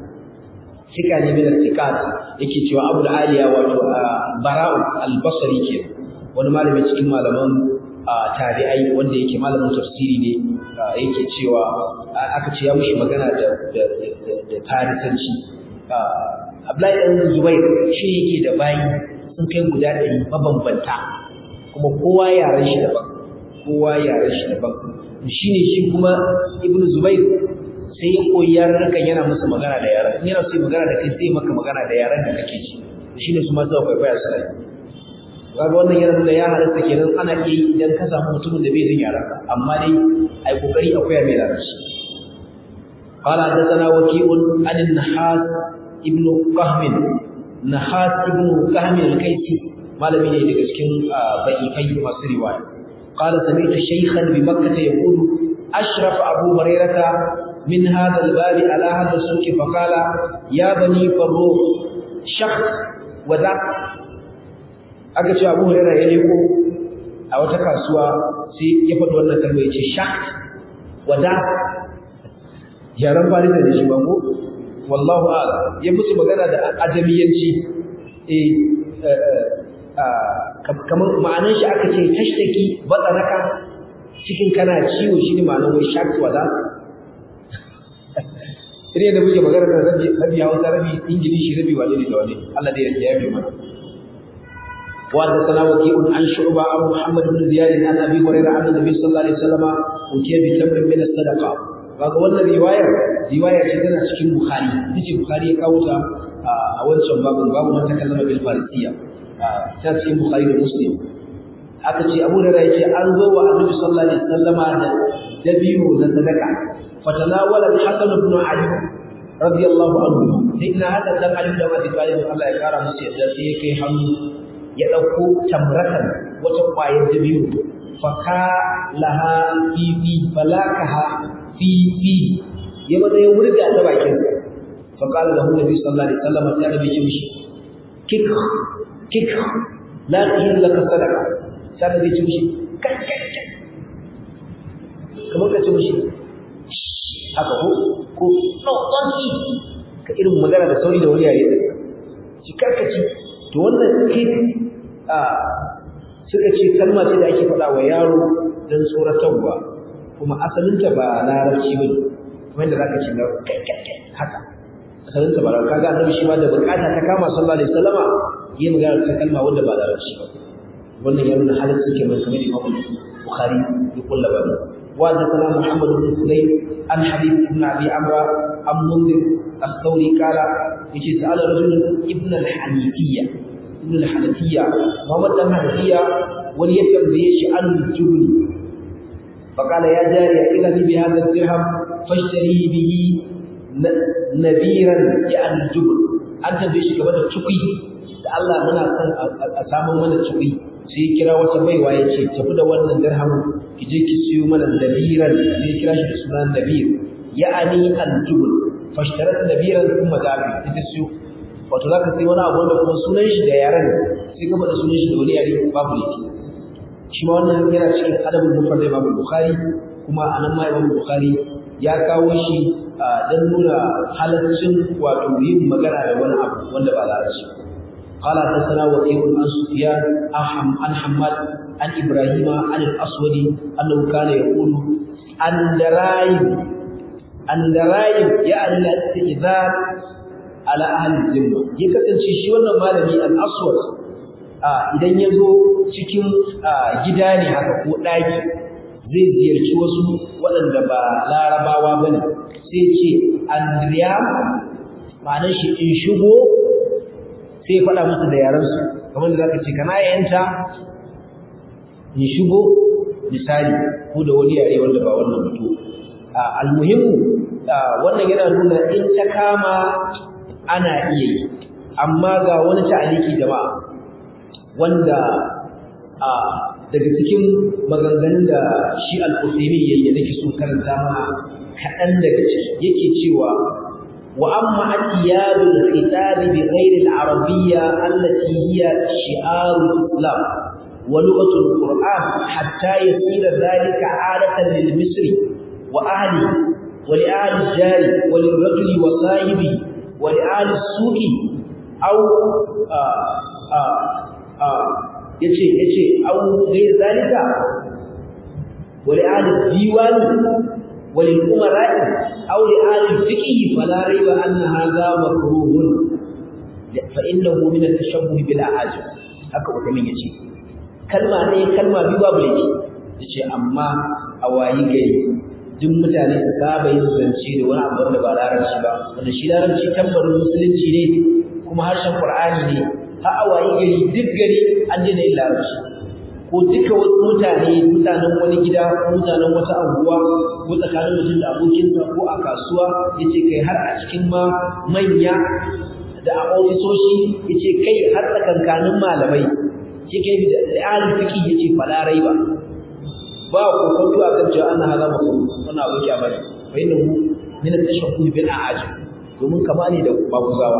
ثقة ne min al-thiqat yake cewa Abu al-Aliya wato Bara'u al-Basri ke wani malami cikin malaman tabi'ai wanda yake malamin tafsiri ne yake cewa aka ce ya mushi magana da da da farisanci Abdullahi dan Zubair shi yake da bayi sun kai guda ɗari mabambanta kuma kowa yaren shi daban kowa yaren shi daban shi ne shi kuma ibn zubair sai ya koyi yarurrukan yana musu magana da yaran in yana so magana da kai sai maka magana da yaran da kake ji shi ne su ma suka kwaikwaya su rai kaga wannan yana nuna ya halatta kenan ana iya yi idan ka samu mutumin da bai jin yaran ka amma dai ai kokari a koya mai larabci قال حدثنا وكيع عن النحاس ابن قهم Nahas ibn Kahmi al-Kaisi malami ne daga cikin baifai masu riwaya qala sami'tu shaykhan bi makkah yaqulu ashraf abu hurairah min hadha al-bab ala hadha as-suq fa qala ya bani farru shakhs wa da aka ce abu hurairah ya leko a wata kasuwa sai ya faɗi wannan kalma ya ce shakhs wa da yaran farisa da shi ba ko wallahu a'lam ya musu magana da ajamiyanci eh kamar ma'anar shi aka ce tashtaki batsanaka cikin kana ciwo shine ma'anar wai shaki wada sai da muke magana da rabi rabi Hausa rabi Ingilishi rabi wani da wani Allah da ya yabe mana وحدثنا وكيع عن شعبة عن محمد بن زياد عن أبي هريرة عن النبي صلى الله عليه وسلم أتي بتمر من الصدقة kaga wannan riwayar riwaya ce tana cikin bukhari yace bukhari ya kawo ta a wancan babin babu man takallama bil farisiya ta cikin bukhari da muslim aka ce abu da yace an zo wa annabi sallallahu alaihi wasallama da dabiru na sadaka fatanawala hasan ibn ali radiyallahu anhu sai ina hada dan ali da abi talib Allah ya kara musu yadda sai kai hannu ya dauko tamratan wata kwayar dabiru faka laha fi fi falakaha fi fi ya maza ya wurga ta bakin sa fa qala lahu nabi sallallahu alaihi wasallam ta nabi ce mishi kik kik la tahil laka sadaqa sai nabi ce mishi kai kai kai kamar ka ce mishi haka ko ko no don't eat ka irin magana da sauri da wani yare da shi karkaci to wannan kik a suka ce kalma ce da ake faɗa wa yaro don tsoratarwa kuma asalinta ba larabci ba ne wanda za ka ce haka asalinta ba larabci kaga annabi shi ma da bukata ta kama sallallahu alaihi wasallama yi magana ta kalma wanda ba larabci ba wannan ya nuna halin suke mai kamar imam bukhari ya kulla ba wa da sana muhammad ibn sulaim an habib ibn abi amra an munzir as-sauri kala yace sa'ala rajul ibn al-hanifiyya ibn al-hanifiyya muhammad dan hanifiyya wani ya tambaye shi an jubli فقال يا جارية إذا بهذا الدرهم فاشتري به نبيرا يعني الجبل أنت بيش كمان تشقي الله منا أسامو من تشقي sai kira wata baiwa ya ce tafi da wannan dirham ki je ki siyo mana nabiran sai kira shi da sunan nabir ya'ani al-jubl fashtarat nabiran kuma zabi ita siyo wato zaka sai wani abu wanda kuma sunan shi da yaran sai ka faɗa sunan shi da wani yare babu laifi shi ma wannan yana cikin adabul mufrad da Imam Bukhari kuma anan ma Imam Bukhari ya kawo shi dan nuna halaccin wato yin magana da wani abu wanda ba larabci قال حدثنا وكيع عن سفيان عن حماد عن ابراهيم عن الاسود انه كان يقول اندرايم اندرايم يعني الاستئذان على اهل الذمه ya kasance shi wannan malami al-aswad idan ya zo cikin gida ne haka ko ɗaki zai ziyarci wasu waɗanda ba larabawa ba ne sai ce andriyam ma'anar shi in shigo sai faɗa musu da yarensu kamar da zaka ce kana yanta in shigo misali ko da wani yare wanda ba wannan mutu almuhimmu wannan yana nuna in ta kama ana iya yi amma ga wani ta'aliki jama'a wanda daga cikin maganganun da shi al-Qusaymi yayi nake so karanta mana kaɗan daga ciki yake cewa wa amma atiyadul khitab bi ghairi al-arabiyya allati hiya shi'arul islam wa lughatul qur'an hatta yasira dhalika 'adatan lil misri wa ahli wa li ahli jari wa lil rajuli wa sahibi wa li ahli suqi aw yace yace aw ghayr zalika wali ahli diwan wali umara aw li ahli fiqh fala rayba anna hadha makruhun fa innahu min at-tashabbuh bil a'ajib haka ukamin yace kalma ne kalma biyu babu laifi yace amma a wayi gari duk mutane su saba yin zance da wani abu da ba larabci ba wanda shi larabci tambarin musulunci ne kuma harshen qur'ani ne har a wayi gari duk gari an daina yin larabci ko duka wasu mutane mutanen wani gida ko mutanen wata anguwa ko tsakanin mutum da abokinsa ko a kasuwa yace kai har a cikin ma manya da a ofisoshi yace kai har tsakankanin malamai shi kai da alif fiqi yace fala raiba ba ko kwanto a kan cewa ana hada musu wannan abu ya bane fa innahu min at-tashahhud bil a'ajib domin kama ne da babuzawa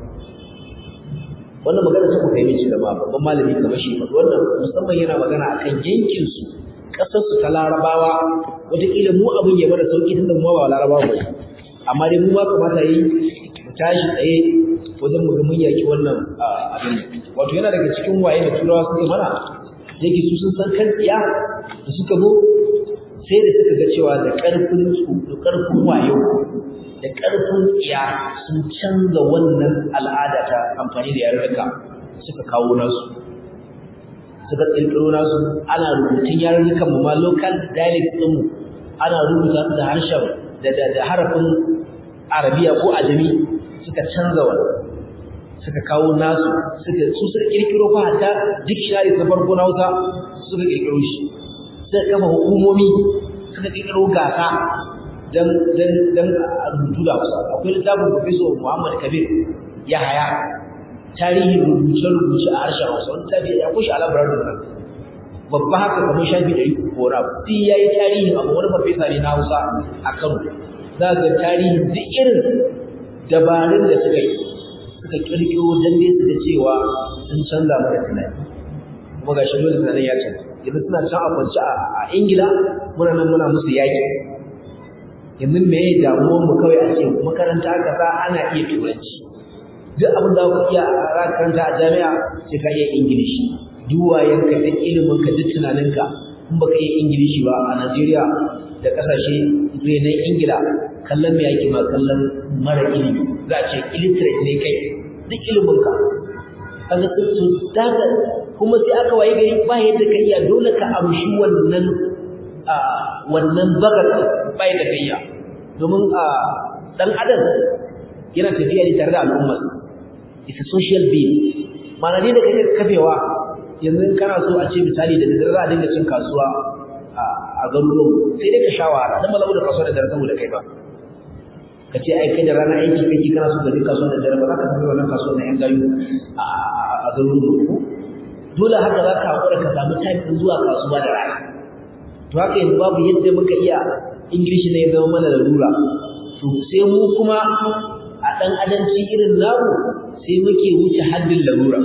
wannan magana ta kuka yi ce da babban malami kamar shi wannan musamman yana magana akan yankin su kasar su ta larabawa wataƙila mu abin ya bada sauki tunda mu ba larabawa ba amma dai mu ma kamata yi mu tashi tsaye wajen mu ga mun yaki wannan abin wato yana daga cikin waye da turawa suka mana yake su sun san kan tsiya da suka zo sai da suka ga cewa da ƙarfin su da ƙarfin wayo da ƙarfin tsiya sun canza wannan al'ada ta amfani da yarurruka suka kawo nasu suka ƙirƙiro nasu ana rubutun yarurrukan mu ma local dialect ɗin mu ana rubuta su da harshen da da harafin arabiya ko ajami suka canza wannan suka kawo nasu suka su suka ƙirƙiro fa hatta dictionary na farko na Hausa suka ƙirƙiro shi suka kafa hukumomi suka ƙirƙiro gasa dan dan dan rubutu da Hausa akwai littafin Professor Muhammad Kabir Yahaya tarihin rubuce-rubuce a harshen Hausa wani tafi ya kushi a labarar da nan babba haka kamar shafi ɗari ko na duk ya yi tarihin abu wani farfesa ne na Hausa a Kano za ga tarihin duk irin dabarun da suka yi suka kirkiro dan dai su da cewa sun canza mana tunani kuma ga shi dole tunanin ya canza yanzu suna can a kwance a Ingila muna nan muna musu yaƙi yanzu me ya damuwar mu kawai a ce makaranta kaza ana iya turanci duk abin da ku iya a karanta a jami'a sai ka iya ingilishi duk wayanka da ilimin ka duk tunaninka in baka iya ingilishi ba a Najeriya da kasashe renon Ingila kallon me yake ma kallon mara ilimi za a ce illiterate ne kai duk ilimin ka kaga su daga kuma sai aka waye gari ba yadda ka iya dole ka amshi wannan wannan bagar ba yadda ka iya domin dan adam yana tafiya ne tare da al'ummar it's a social being ma'ana ne da kake kafewa yanzu kana so a ce misali da dare za a dinga cin kasuwa a garuruwan sai dai ka sha wahala dan ba za mu da kasuwa da dare saboda kai ba ka ce ai kai da rana aiki kake kana so ka je kasuwa da dare ba za ka tafi wannan kasuwa na yan gayu a garuruwan ku dole haka za ka haƙura ka samu time ɗin zuwa kasuwa da rana to haka yanzu babu yadda muka iya ingilishi ne ya zama mana larura to sai mu kuma a ɗan adanci irin namu sai muke wuce haddin larura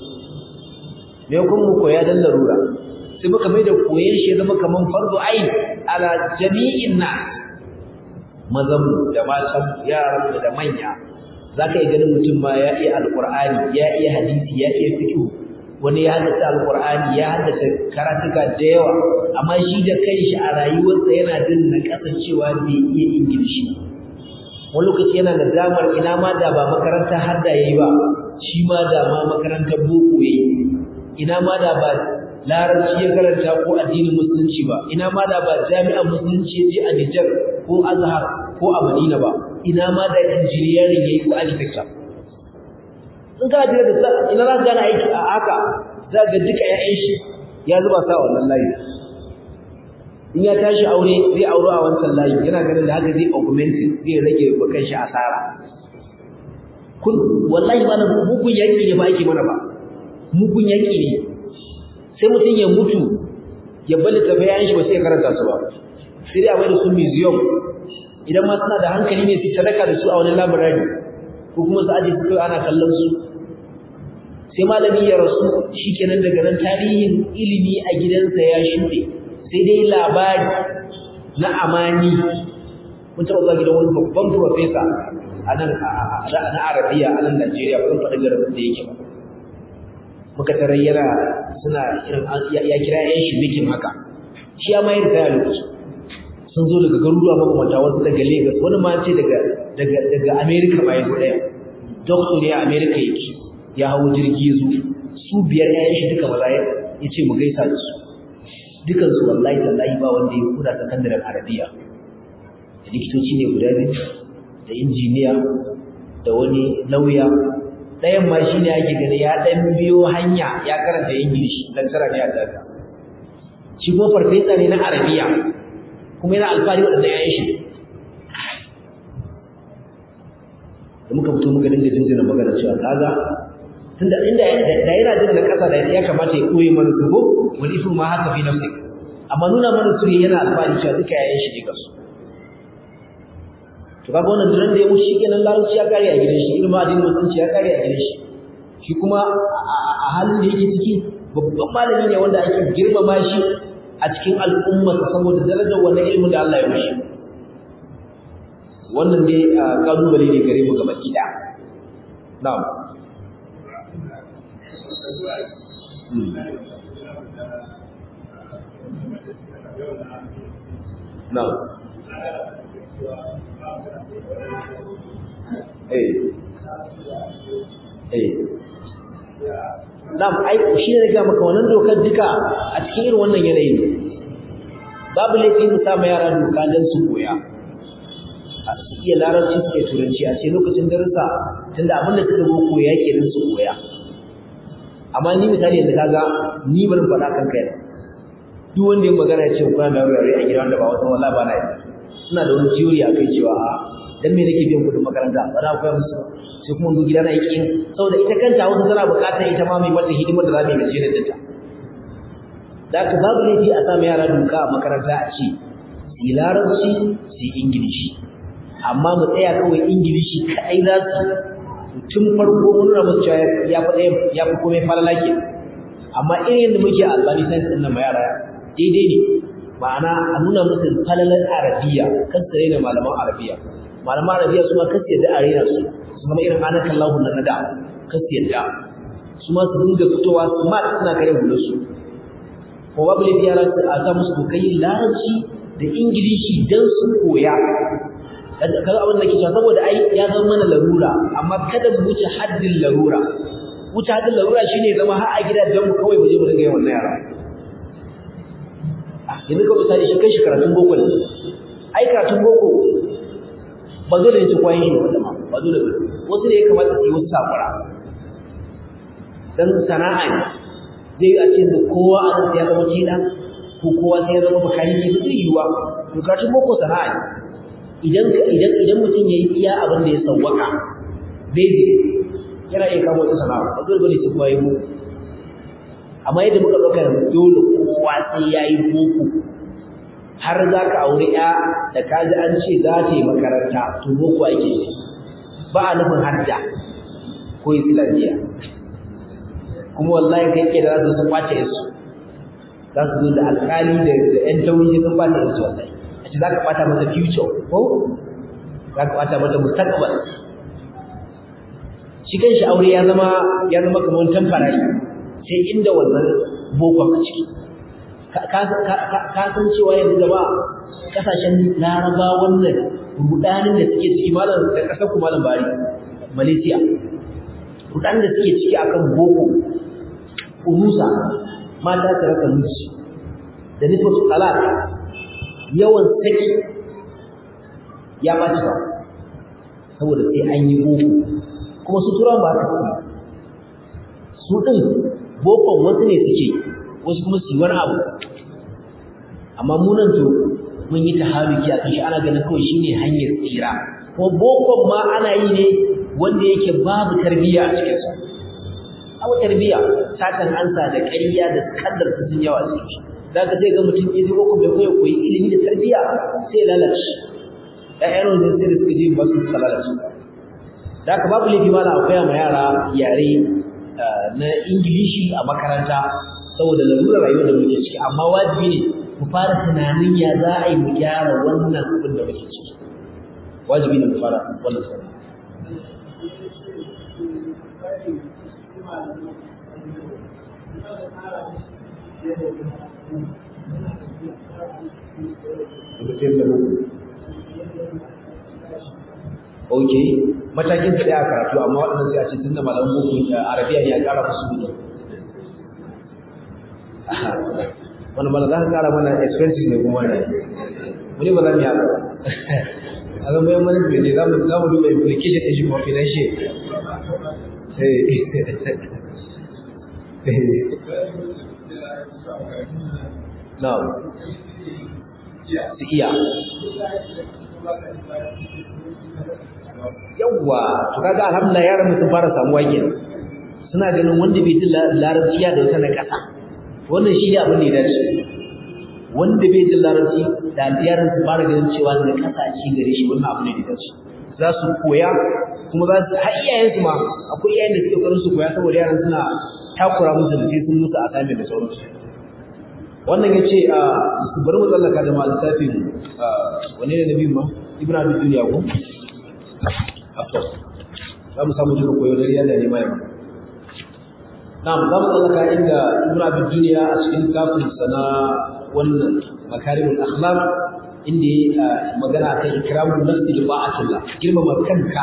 me kun mu koya dan larura sai muka mai da koyon shi zama kaman fardu ain ala jami'in nas mazan da matan yaran da manya zaka yi ganin mutum ma ya iya alqur'ani ya iya hadisi ya iya fiqh wani ya haddace alqur'ani ya haddace karatuka da yawa amma shi da kanshi a rayuwarsa yana jin na kasancewa bai iya ingilishi wani lokaci yana da damar ina ma da ba makaranta hadda yayi ba shi ma da ma makarantar boko yayi ina ma da ba larabci ya karanta ko addinin musulunci ba ina ma da ba jami'an musulunci ya je a Nijar ko Azhar ko a Madina ba ina ma da engineering yayi ko architecture in ka jira da sa ina za ka gane aiki a haka za ga duka ƴaƴan shi ya zuba sa wannan layi in ya tashi aure zai aure a wancan layi yana ganin da haka zai augmenting zai rage wa kanshi asara kun wallahi ba mugun yaki ne ba ake mana ba mugun yaki ne sai mutum ya mutu ya bali ta bayan shi ba sai ya karanta su ba sai dai a mai da su museum idan ma suna da hankali ne su sadaka da su a wani library ko kuma su aje su kai ana kallon su sai malami ya rasu shikenan daga nan tarihin ilimi a gidansa ya shuɗe sai dai labari na amani mun taɓa zuwa gidan wani babban profesa a nan na arabiya a nan najeriya ba zan faɗi garin da yake ba muka tarar yana suna irin ya kira yan shi bikin haka shi ya mayar da lokaci sun zo daga garuruwa mabambanta wasu daga lagos wani ma ce daga daga daga america ma ya zo ɗaya doctor ne a america yake ya hau jirgi ya zo su biyar ƴaƴan shi duka maza ya ce mu gaisa da su dukansu wallahi tallahi ba wanda ya kuda sakandaren arabiya da likitoci ne guda biyu da injiniya da wani lauya ɗayan ma shi ne ake gani ya ɗan biyo hanya ya karanta ingilishi lantara ne a daga shi kuma farfesa ne na arabiya kuma yana alfahari waɗanda ya yi shi da muka fito muka dinga jinjina magana cewa kaga tunda inda da yana jin na kasa da ya kamata ya koyi mana su ko wani ifu ma haka fi nafsi amma nuna mana su yana alfahari cewa duka yayin shi ne kasu to kaga wannan duran da ya wuce kenan larabci ya kare a gidan shi ilmi addinin musulunci ya kare a gidan shi shi kuma a halin da yake ciki babban malami ne wanda ake girmama shi a cikin al'umma saboda darajar wannan ilimin da Allah ya mishi wannan dai kalubale ne gare mu gaba kida na'am na'am eh eh na'am ai shi ne ga maka wannan dokar duka a cikin irin wannan yanayin babu laifi mu sa yara doka don su koya su iya larabci su iya turanci a ce lokacin darussa tunda abin da suka zo koya ke nan su koya amma ni misali yanzu kaga ni bari faɗa kan kai duk wanda ya magana ya ce ko na wurare a gidan da ba wasan wallahi ba na yi ina da wani theory akai cewa a dan me nake biyan kuɗin makaranta ba na koya musu sai kuma zo gida na yi kin saboda ita kanta wasu tana buƙatar ita ma mai mata hidimar da za mu yi gaje da ta da haka babu laifi a samu yara doka a makaranta a ce su yi larabci su yi ingilishi amma mu tsaya kawai ingilishi kaɗai za su tun farko mun nuna musu cewa ya fi ya fi komai falala ke amma irin yadda muke a albani science ɗin nan ma yara daidai ne ma'ana a nuna musu falalar arabiya kan su raina malaman arabiya malaman arabiya su ma kan su yadda a raina su su zama irin ana kallahu na nada kan su yadda su ma su dinga fitowa smart suna kare hular su ko babu laifi yara a sa musu dokai larabci da ingilishi don su koya kaga abin da ke cewa saboda ai ya zama mana larura amma kada mu wuce haddin larura wuce haddin larura shine zama har a gidajen mu kawai mu je mu dinga yin wannan yara yanzu ka misali shi kai shi karatun boko ne ai karatun boko ba zo da yin kwayin shi wanda ma ba zo da wasu ne ya kamata su yi wasu sakura dan sana'a ne zai a ce kowa a nan ya zama kila ko kowa sai ya zama makaniki ba zai yiwuwa to karatun boko sana'a ne idan idan idan mutum yayi iya abin da ya sawwaka baby yana iya kama wata sana'a ba dole bane sai kowa yi boko amma yadda muka dauka yanzu dole kowa sai yayi boko har za ka aure ya da ka ji an ce za ta yi makaranta to boko ake yi ba a nufin hadda ko islamiyya kuma wallahi kai ke da za su kwace su za su zo da alƙali da 'yan tauri sun kwace su wallahi ce za ka ɓata mata future ko za ka ɓata mata mustaqbal shi kan shi aure ya zama ya zama kamar temporary sai inda wannan bokon a ciki ka san cewa yanzu gaba kasashen laraba wannan rudanin da suke ciki malam da kasar ku malam bari malaysia rudanin da suke ciki akan boko unusa mata su raka miji da nufin talaka yawan saki ya ɓaci ba saboda sai an yi boko kuma su turawan ba haka su ɗin bokon wasu ne suke wasu kuma su yi wani abu amma munan to mun yi taharuki a kan shi ana ganin kawai shine hanyar tsira kuma bokon ma ana yi ne wanda yake babu tarbiyya a cikinsa abu tarbiyya satan ansa da ƙarya da kaddar su sun yawa cikin shi za ka sai ga mutum ya ji boko bai koya koyi ilimi da tarbiyya sai lalace ƴaƴan wajen sai da suka je ba su suka lalace da haka babu laifi ma na koya ma yara yare na ingilishi a makaranta saboda lalurar rayuwar da muke ciki amma wajibi ne mu fara tunanin ya za a yi mu gyara wannan abin da muke ciki wajibi ne mu fara wannan sanin Ok, matakin su ɗaya karatu amma waɗannan sai a ce tun da malamin boko arabiya ne ya ƙara musu ne. Wani mana za ka ƙara mana expenses ne kuma ne. Muni ba za mu yi haka. A zama yan management ne za mu duba implication ɗin shi kuma financial. Na'am. Su iya. Yawwa, to kaga alhamdulillah yaran sun fara samuwa kenan. Suna ganin wanda bai jin larabci ya da wata na ƙasa. Wannan shi ne abin da ya dace. Wanda bai jin larabci da yaran su fara ganin cewa na ƙasa ci gare shi wannan abu ne da ya dace. Za su koya kuma za su har iyayensu ma akwai iyayen da suke ƙoƙarin su koya saboda yaran suna takura musu da sai sun musu assignment da sauransu wannan ya ce a su bari mu tsallaka da masu tafin wane ne na biyu ma ibn abin duniya ko after za mu samu duka koyo dare yana nema yamma na'am za mu tsallaka inda ibn abin duniya a cikin kafin sana wannan makarimul akhlaq inda ya magana kan ikramun nafsi da ba'atullah girmama kanka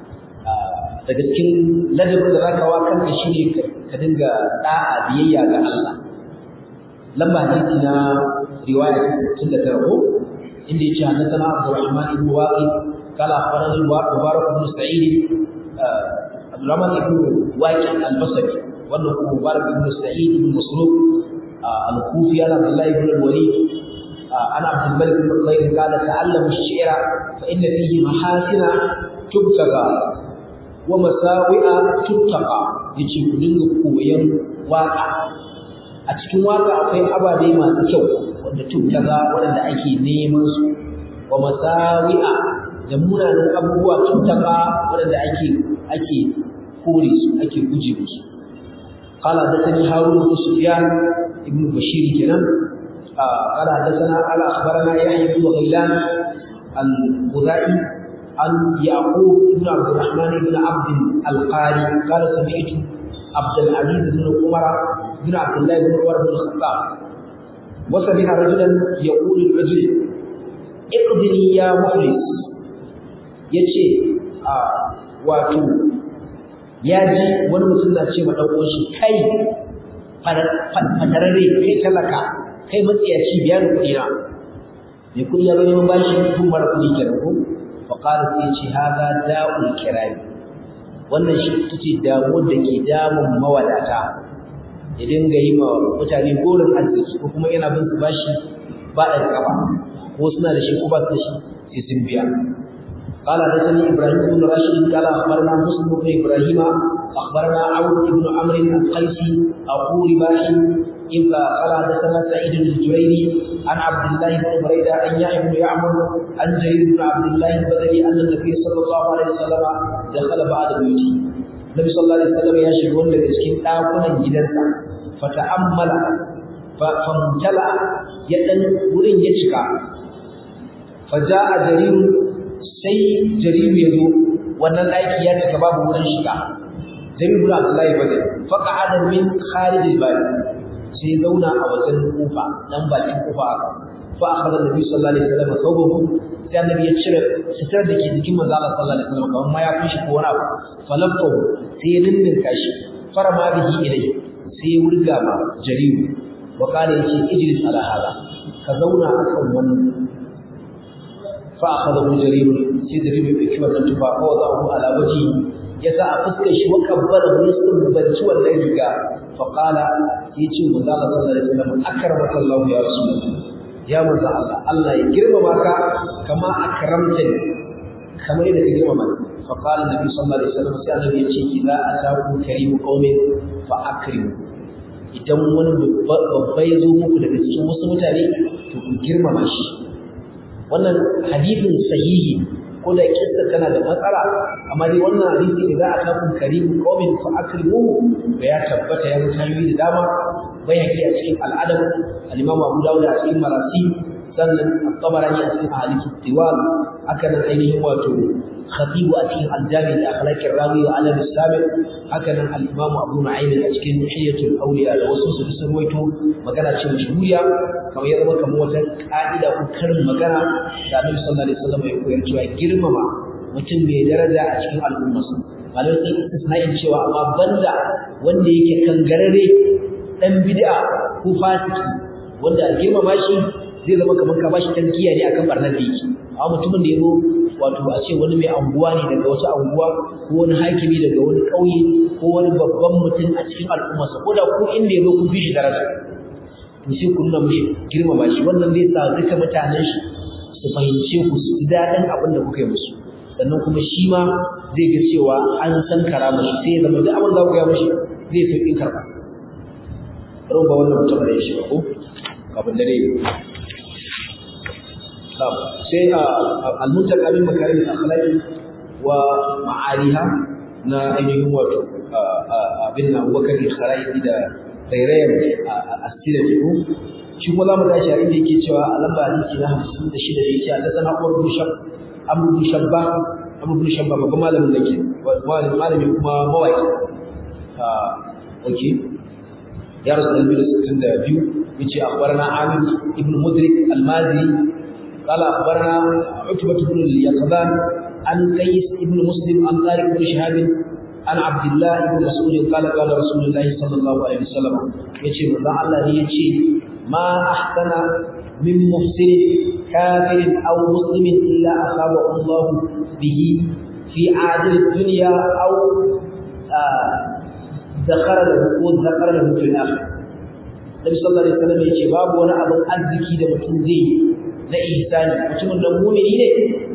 daga cikin ladabin da zaka wa kanka shine ka dinga da'a biyayya ga Allah lamba hadisi na riwaya ta 69 ko inda yace hadathana Abdurrahman ibn Waqid qala akhbarana Mubarak ibn Sa'id Abdurrahman ibn Waqid al-Basri wannan kuma Mubarak ibn Sa'id ibn Masruq al-Kufi ala Abdullah ibn al-Walid ana Abdul Malik ibn Khayr qala ta'allamu ash-shi'ra fa inna fihi mahasina tubtaga wa masawi'a tuttaqa yace ku dinga koyon waka a cikin waka akwai ababe masu kyau wanda tuttaqa wanda ake neman su wa masawi'a da munanan abubuwa tuttaqa wanda ake ake kore su ake guje musu قال حدثني هارون بن سفيان ابن بشير كنان قال حدثنا قال اخبرنا يحيى بن غيلان الخزاعي عن يعقوب بن عبد الرحمن بن عبد القاري قال سمعت عبد العزيز بن عمر بن عبد الله بن عمر بن الخطاب وسمع رجلا يقول الرجل اقضني يا مخلص yace a wato ya ji wani mutum na ce ma dan uwan shi kai fatararre kai talaka kai matsiyaci biya da kuɗi na mai kuɗi ya zo neman bashi kun mara kuɗi kenan ko faƙara sai ce haza da'ul kirari wannan shi ita ce damuwar da ke damun mawadata ya dinga yi ma mutane gorin arziki ko kuma yana bin su bashi ba da kafa ko suna da shi ko ba su da shi sai sun biya قال حدثني ابراهيم بن راشد قال اخبرنا مسلم بن ابراهيم اخبرنا عون بن عمرو القيسي اخو رباح إذ قال حدثنا سعيد الجريري عن عبد الله بن بريدة أن يحيى بن يعمر عن جرير بن عبد الله البدري أن النبي صلى الله عليه وسلم دخل بعد بيوته النبي صلى الله عليه وسلم يشهد أن لكن آكونا جدنسا فتأمل فامتلأ يدن ورين يشكى فجاء جرير sai jariru ya zo wannan ɗaki ya cika babu wurin shiga jariru bin abdullahi badar faka adam min kharijil bari sai zauna a wajen kofa dan bakin kofa haka fa akhadha nabi sallallahu alaihi wasallam thawbahu sai annabi ya cire sitar da ke jikin manzo Allah sallallahu alaihi wasallam kamar ma ya kushi ko wani abu falaqahu sai ya dindinka shi farama bihi ilai sai ya wurga ma jariru wa kana yace ijlis ala hada ka zauna akan wannan fa akhadahu jarir sai da bai bai wannan tufa ko za ku ala waji ya sa a fuskar shi wa kabbara ne sun banci wannan riga fa qala sai ce manzo Allah sallallahu alaihi wasallam akramaka Allah ya rasulullah ya manzo Allah Allah ya girmama ka kama akramta ni kamar yadda ka girmama ni fa qala nabi sallallahu alaihi wasallam sai annabi ya ce idza ataku karimu qaumin fa akrimu idan wani babba ya zo muku daga cikin wasu mutane to ku girmama shi wannan hadithin sahihi ko da kissa tana da matsala amma dai wannan hadisi ne za a kafin karimu qaumin fa akrimu da ya tabbata ya mutayi da dama bai haƙi a cikin al'adab al-imam Abu Dawud a cikin marasi sannan at-Tabarani a cikin ahadithut tiwal haka nan ainihin wato khatibu a cikin al-jami da akhlaqir rawi wa alam as-sabiq haka nan al-imam Abu Nu'aym a cikin hiyatul awliya da wasu su sun waito magana ce mashhuriya kamar ya zama kamar wata ka'ida ko karin magana da Annabi sallallahu alaihi wasallam ya koyar cewa girmama mutum mai daraja a cikin al'ummarsa malamai sun istisna'in cewa amma banda wanda yake kangarare dan bid'a ko fasiki wanda a girmama shi zai zama kamar ka bashi tankiya ne akan barnar da yake amma mutumin da yazo wato a ce wani mai anguwa ne daga wata anguwa ko wani hakimi daga wani ƙauye ko wani babban mutum a cikin al'ummarsa ko da ku inda yazo kun fi shi daraja to sai ku nuna mishi girmama shi wannan zai sa duka mutanen shi su fahimce ku su ji daɗin abin da kuka yi musu sannan kuma shi ma zai ga cewa an san karama shi sai ya zama duk abin da kuka yi mishi zai sauƙin karɓa bari ba wannan mutum da shi ba ko kafin dare sai al-muntaka min makarim al-akhlaq wa ma'aliha na ainihin wato abin nan Abubakar al-Kharaiti da rairayen asira ko shi kuma zamu tashi a inda yake cewa a lamba hadisi na 56 da yake da sana Umar bin Shab Amr bin Shabba Amr bin Shabba babban malamin da ke malami kuma mawaki okay ya rasu da biyu sittin da biyu yace akhbarana Amir ibn Mudrik al-Mazi قال أخبرنا عتبة بن اليقظان عن قيس بن مسلم عن طارق بن شهاب عن عبد الله بن مسعود قال قال رسول الله صلى الله عليه وسلم يجي من الله يجي ما أحسن من محسن كافر أو مسلم إلا أصابه الله به في عاجل الدنيا أو ذكر له ذكر له في الآخرة Nabi sallallahu alaihi wasallam yace babu wani abin arziki da mutum zai na ihsani mutumin da mu'mini ne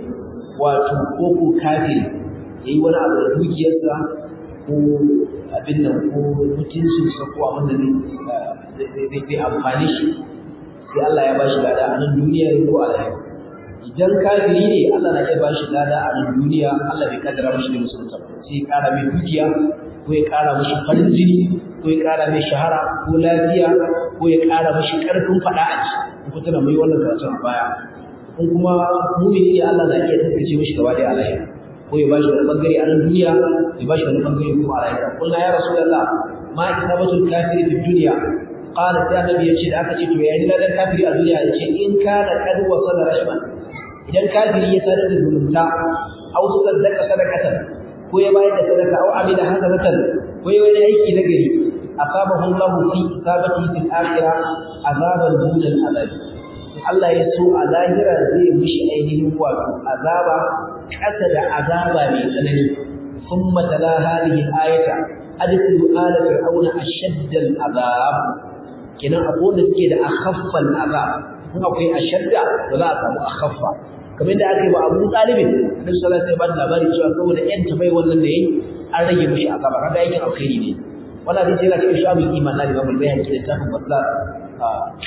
wato ko ko kafiri yayi wani abu da dukiyarsa ko abin nan ko mutuncin sa ko abin da zai zai amfani shi sai Allah ya bashi lada a nan duniya ko a lahira idan kafiri ne Allah na iya bashi lada a nan duniya Allah bai kaddara mashi da musulunta ba sai ya kara mai dukiya ko ya kara mashi farin jini ko ya ƙara mai shahara ko lafiya ko ya ƙara mashi ƙarfin faɗa a ci ko tana mai wannan karatun a baya in kuma mumini ne Allah na iya tattace mashi gaba da alayya ko ya bashi wani bangare a nan duniya ya bashi wani bangare kuma a lahira kullu ya rasulullah ma isabatul kafiri fi dunya qala sai annabi yace da aka ce to yayin da kafiri a duniya yace in kana kad wasala rashman idan kafiri ya sadar da zumunta aw sadaka sadaqatan ko ya bayar da sadaka aw amila hasanatan ko ya wani aiki na gari asabahu Allah fi isabati fil akhirah azaban dun al azab Allah ya so a lahira zai mishi ainihin wato azaba kasa da azaba mai tsanani thumma tala hadhihi ayata adkhulu ala fir'auna ashadda al azab kenan akwai wanda suke da akhaffal azab kuma akwai ashadda ba za a samu akhaffa kamar da aka yi wa Abu Talib Annabi sallallahu alaihi wasallam labari cewa saboda yan tabai wannan da yayi an rage mishi azaba kaga aikin alkhairi ne wannan hadisi yana cikin shabul iman na Imam Al-Bayhaqi da tafin Basar a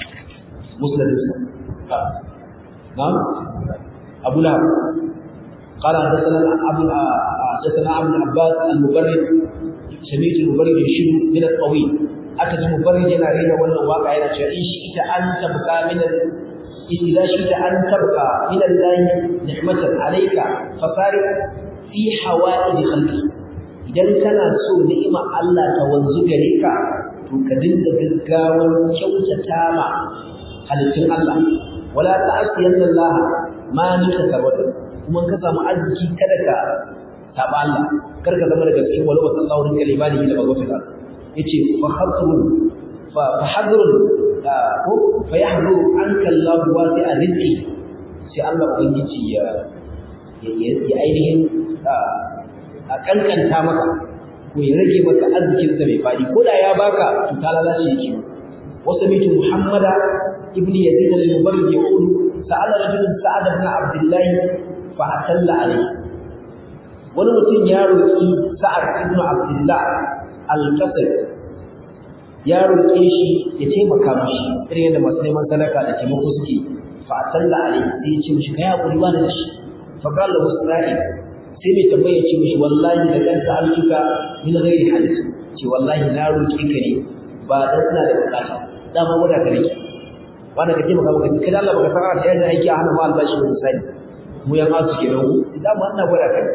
Musnad ha na'am Abu Lahab قال حدثنا ابو حدثنا عبد العباس المبرد سميت المبرد يشير من الطويل aka ji mubarrid yana rera wannan waka yana cewa in shi ita an tabka min إذا شئت أن تبقى من الله نعمة عليك فصارف في حوائج خلقه idan kana so ni'ima Allah ta wanzu gare ka to ka dinga gaggawar kyautata ma halittun Allah wala ta'asiyanna Allah ma nika karwata kuma ka samu arziki kada ka saba Allah kar ka zama daga cikin wala wasallahu rinka libani da bagofita yace fa hadrun fa hadrun ko fa yahdu anka Allah wasi'a rizqi sai Allah ubangiji ya ya ainihin a kankanta maka ko ya rage maka arzikin sa mai fadi ko da ya baka to ta lalace yake wasu mitu muhammada ibn yazid al-mubarrid yaqul sa'ala rajulun sa'ad ibn abdullah fa atalla alayhi wani mutum ya roki sa'ad ibn abdullah al-qasr ya roke shi ya taimaka mishi irin yadda masu neman sadaka da taimako suke fa atalla alayhi sai ya ce mishi kai hakuri ba da shi fa qala lahu isra'il sai mai tambaya ce mishi wallahi da kanta altuka min ghairi hadith ce wallahi na roki ka ne ba dan ina da bukata dama wanda ka rike wanda kake maka maka kada Allah baka saka ta yadda aiki a hana ma albashi mun sani mu yan asu kenan ku idan mu Allah gwada kai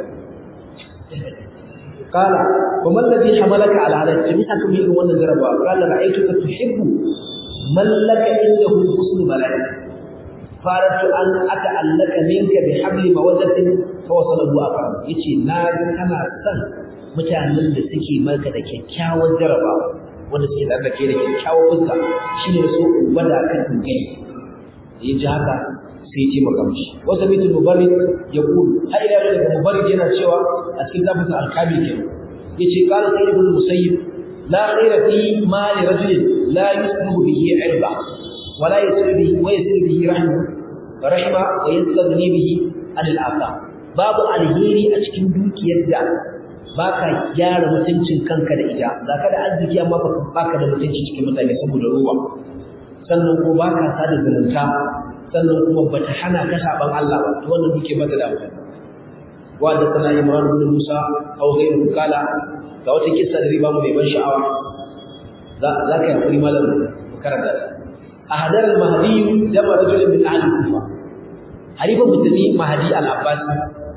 قال وما الذي حملك على هذا الجميع كم يقول وانا جربا قال رأيتك تحب من لك عنده حسن بلاء فأردت أن أتعلق منك بحبل مودة فوصله أكرم يتي ناجم أنا سن mutanen da suke maka da kyakkyawar jarabawa wanda suke da ke da kyakkyawar fuska shine so wanda kan gani ya ji haka sai ce maka mishi wata mitu mubarak ya kulu har ila daga mubarak yana cewa a cikin zafin alkabi ke yace qala sayyid ibn musayyib la khayra fi mali rajulin la yusluhu bihi irba ولا يسر به ويسر به رحمه رحمه ويستغني به عن الآثار باب alheri a cikin dukiyar da baka gyara mutuncin kanka da ita zaka da arziki amma baka da mutunci cikin mutane saboda ruwa sannan kuma baka sada zumunta sannan kuma bata hana ka saban Allah ba to wannan duke maka da amfani wa da sana Imran ibn Musa aw ghayru kala ga wata kissa da riba mu mai ban sha'awa za ka yi hakuri malam karanta ta أهدر المهدي دم رجل من أهل الكوفة حليفة مسلمي مهدي العباسي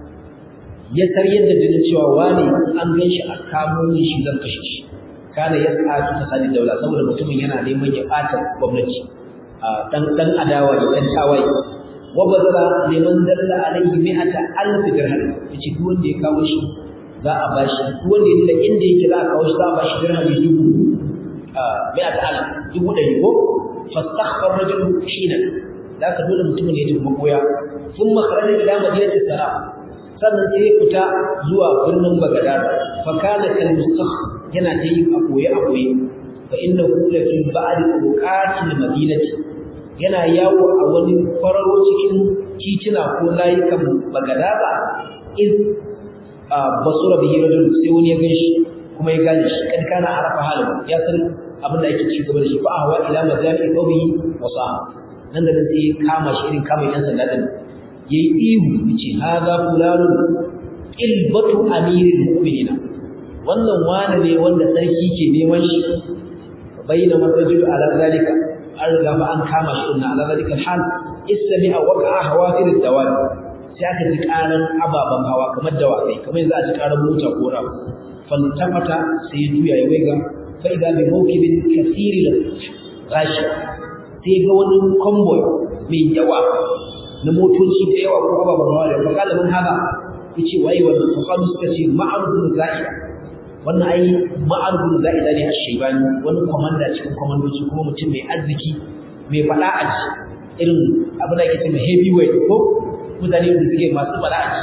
ya sarye da jinin cewa wani an gan shi a kamo ne shi zan kashe shi kana ya sa ta sadi daula saboda mutumin yana neman ya bata gwamnati dan dan adawa da dan tawaye wa bazara liman dalla alaihi mi'ata alf dirham yace duk wanda ya kawo shi za a bashi duk wanda ya da inda yake za a kawo shi za a bashi dirham dubu mi'ata alf dubu ɗari ko فاستخفى الرجل حينا ذاك دول mutumin ya tafi makoya ثم خرج الى مدينه السلام sannan sai ya fita zuwa birnin Bagdad fa kana kal mustakh yana ta yi a koye a koye fa innahu la fi ba'd uqatil madinati yana yawo a wani fararo cikin titina ko layukan Bagdad iz basura bihi rajul sai wani ya ganshi kuma ya gane shi kad kana arafa halin ya san abin da ake ci gaba da shi fa ahwa ila mazafi qawmi wa sa'a nan da nan sai kama shi irin kama yan sanda din yayi ihu yace hadha fulanun ilbatu amiril mu'minina wannan wani ne wanda sarki ke neman shi bayyana masajid ala zalika an riga ba an kama shi inna ala zalika hal istami'a waqa'a hawafir ad-dawab sai aka ji karan ababan hawa kamar dawakai kamar yanzu a ji karan mota ko rawa fantafata sai ya juya ya waiga فإذا بموكب كثير غاشي sai ga wani convoy mai yawa na motoci da yawa ko ababen hawa da fakala mun haka yace waye wannan fakalu suka ce ma'arufun za'ida wannan ai ma'arufun za'ida ne a shaibani wani komanda cikin komandoci kuma mutum mai arziki mai fada a ji irin abin da ake cewa heavyweight ko mutane da suke masu fada a ji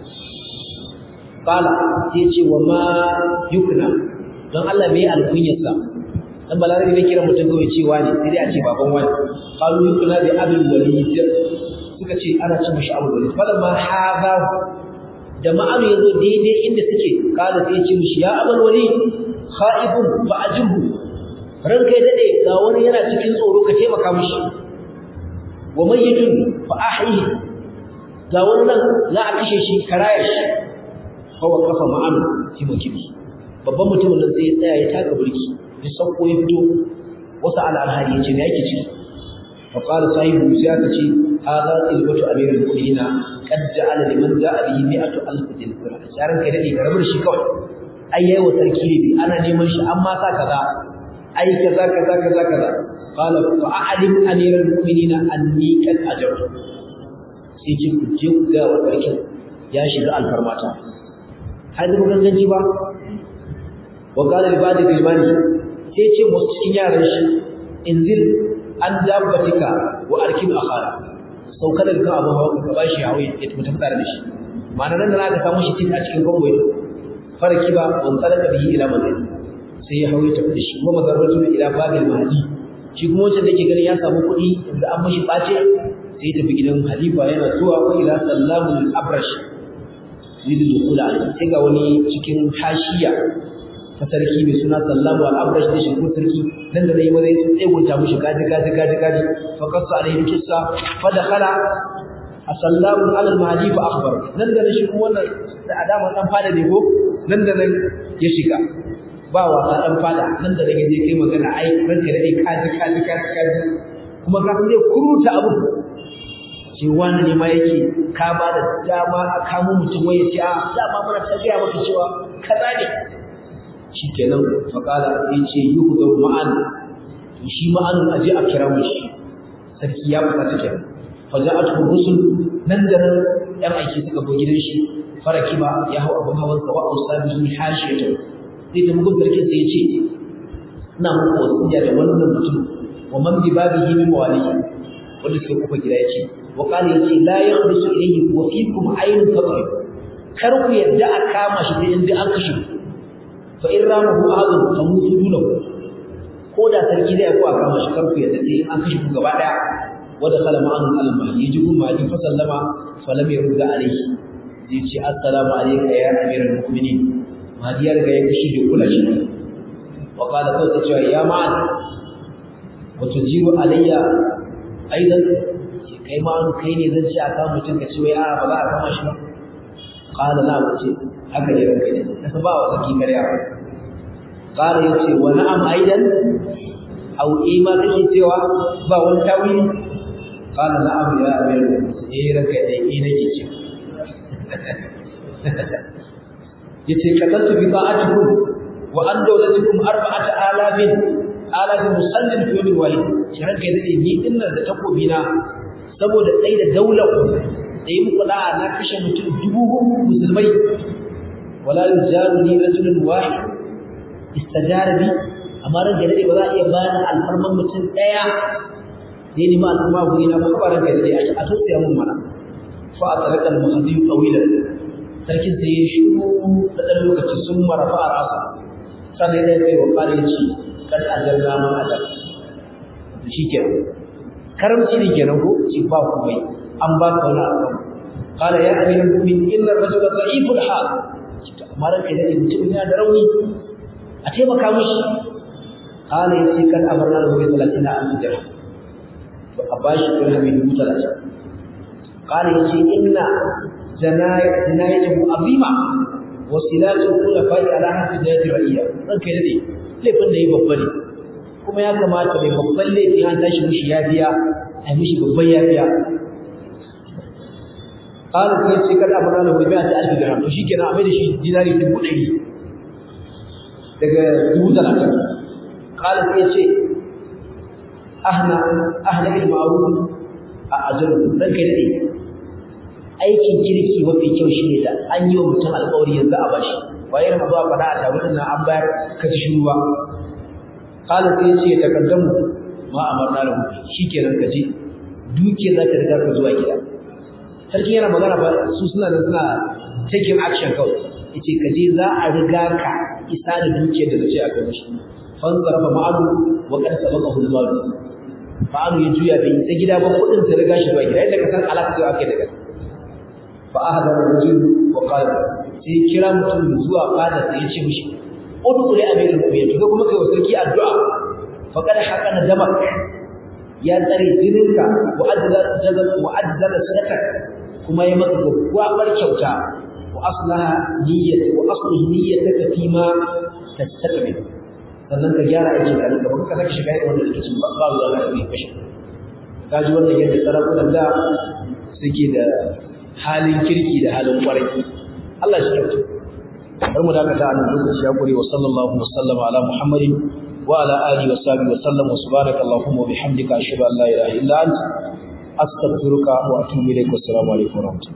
kala sai ce wa ma yukna don Allah me alkunyarsa dan balarabi bai kira mutum kawai cewa ne sai dai a ce baban wani qalu yukna bi abul walid suka ce ana ce mishi abul walid fala ma hada da ma'anu yazo daidai inda suke kada sai ce mishi ya abul walid khaifun fa ajibhu ranka ya dade ga wani yana cikin tsoro ka taimaka mishi wa mayyitun fa ahyihi ga wannan za a kashe shi karaya shi fa waqafa ma'anu fi makibi babban mutumin nan sai ya tsaya ya taka burki ya sauko ya fito wasu al'alhari ya ce me yake ciki fa qala sahibu sai aka ce hadha tilbatu amirul mu'minin qad ja'ala liman ja'a bihi mi'atu alf dirham sharan kai dade karabar shi kawai ai yayi wa sarki ne ana neman shi amma sa kaza ai kaza kaza kaza kaza qala fa a'lim amirul mu'minin anni qad ajartu sai ce ku je ku ga wa sarkin ya shiga alfarmata har da ganganci ba wa qala li ba'd al-imani sai ce musu cikin yaran shi inzil an dabbatika wa arkib akhara sauka daga kan abin hawa ka bashi hawa ya tafi tare da shi ma'ana nan da aka samu shi tik a cikin convoy farki ba wan talaka bihi ila madina sai ya hawo ya tafi da shi kuma mazarratu ila babil mahdi shi kuma wancan da ke ganin ya samu kuɗi da an mashi ɓace sai ya tafi gidan halifa yana zuwa wa ila sallamul abrash yuridu dukula alaihi sai ga wani cikin hashiya ta sarki mai suna sallamu al-abrash da shigo sarki nan da nayi maza ya tsegunta mushi gaji gaji gaji gaji fa qassa alaihi kissa fa dakhala asallamu ala al-mahdi fa akhbar nan da shi kuma wannan da adama dan fada ne ko nan da nan ya shiga ba wasa dan fada nan da nan yaje kai magana ai ranka da ai kaji kaji kaji kaji kuma ka san zai kuruta abu ce wani ne ma yake ka ba da dama a kamo mutum wai ya ce a dama muna ta gaya maka cewa kaza ne shi kenan faƙala ya ce yi hudar ma'an to shi ma'anin aje a kira mu shi sarki ya fita ta kenan faja a tukun rusul nan da nan yan aiki suka bo gidan shi faraki ba ya hau abin hawan sa wa'au sabi sun hashi ya tafi zai tafi gun sarkin sai ya ce ina muku wasiya da wannan mutum wa man bi babihi min mawalihi wanda suke kufa gida ya ce wa qala ya ce la yakhrusu ilayhi wa fikum aynun faqrib kar ku yadda a kama shi sai inda an kashe ku fa in ramahu ahadun famutu dunahu ko da sarki zai ko aka mashi karku ya dace an kashe ku gaba daya wanda kala ma'an al-mahdi yaji kun mahdi fa sallama fa lam yurd alayhi zai ce assalamu alayka ya amiral mu'minin mahdi ya riga ya fushi da kula shi wa qala ko ta ce ya ma'an wa tujiru alayya aidan kai ma kai ne zan ci aka mutun ka ce wai a ba za a kama shi ba qala la ce haka ne ranka ne kasa ba wa saki karya ba qala yace wa na'am aidan aw ima kake cewa ba wani tawili qala na'am ya amir eh ranka ne eh nake ce yace kadaltu bi ta'atikum wa an dawlatukum arba'ata alafin alafin musallin fi yawmin wahid shi ranka ne ni dinnan da takobi na saboda tsaye da daular da yi muku da'a na kashe mutum dubu musulmai wala yujaru ni rajulun wahid istajara bi amma ran gare ba za a iya bani alfarman mutum daya ne ni ma alfarma guri na ba ran gare a tausaya mun mana fa a tsaraka al-muhaddi tawilan sarkin sai ya shiru da dan lokaci sun marafa a rasa sannan ya ce wa kare ci kad ajalna ma adab shikenan karamci ne kenan ko ci ba komai an ba ka wani abu qala ya ayyuhal mu'min inna ar-rajula dha'iful hal amma ranka da mutum yana da rauni a taimaka mishi qala yace kan amarna da gobe 30 an dirham to a bashi dirhami 30 qala yace inna janayatu azima wa silatu khulafa'i ala hasbi jayati ra'iya ranka da dai laifin da yi babba ne kuma ya kamata mai babban laifi an tashi mishi ya biya a mishi babban ya biya qala sai ce kada amana lahu bi ta alfi dirham to shikenan a mai da shi dinari dubu ɗari daga dubu talatin qala sai ce ahna ahna bil ma'ruf a ajru dan kai dade aikin kirki mafi kyau shine da an yi wa mutum alƙawari yanzu a bashi bayan ma zuwa faɗa a tabi nan an bayar ka ci shuruwa qala sai ce takaddamu ma amarna lahu shikenan ka je duke za ta riga ka zuwa gida sarki yana magana ba su suna da suna taking action kawai yace ka je za a riga ka isa da dukiyar da kace a kai mishi fan zarafa ma'alu wa qad sabaqahu al-mal ma'alu ya juya bai ta gida ba kudin ta riga shi zuwa gida yadda ka san alaka sai ake daga fa ahada rajul wa qala sai kira mutum zuwa fada sai ya ce mishi udkhul ya amirul mu'minin to kuma kai wa sarki addu'a fa kada haqana damak ya tsare jininka wa ajzala wa ajzala sadaqa kuma ya maka gwaggwabar kyauta wa aslaha niyyat wa aslihi niyyataka fi ma tastaqbil sannan ka gyara aikin ka da baka saka shiga irin wannan rikicin ba ba zuwa ga mai kashi kaji wannan yadda sarakunan da suke da halin kirki da halin kwarai Allah shi kyauta bar mu dakata a nan lokaci ya gure wa sallallahu wa sallama ala muhammadin wa ala alihi wa sahbihi wa sallam wa subhanaka allahumma wa bihamdika ashhadu an la ilaha illa anta astaghfiruka wa atubu ilaik wa assalamu alaikum wa rahmatullahi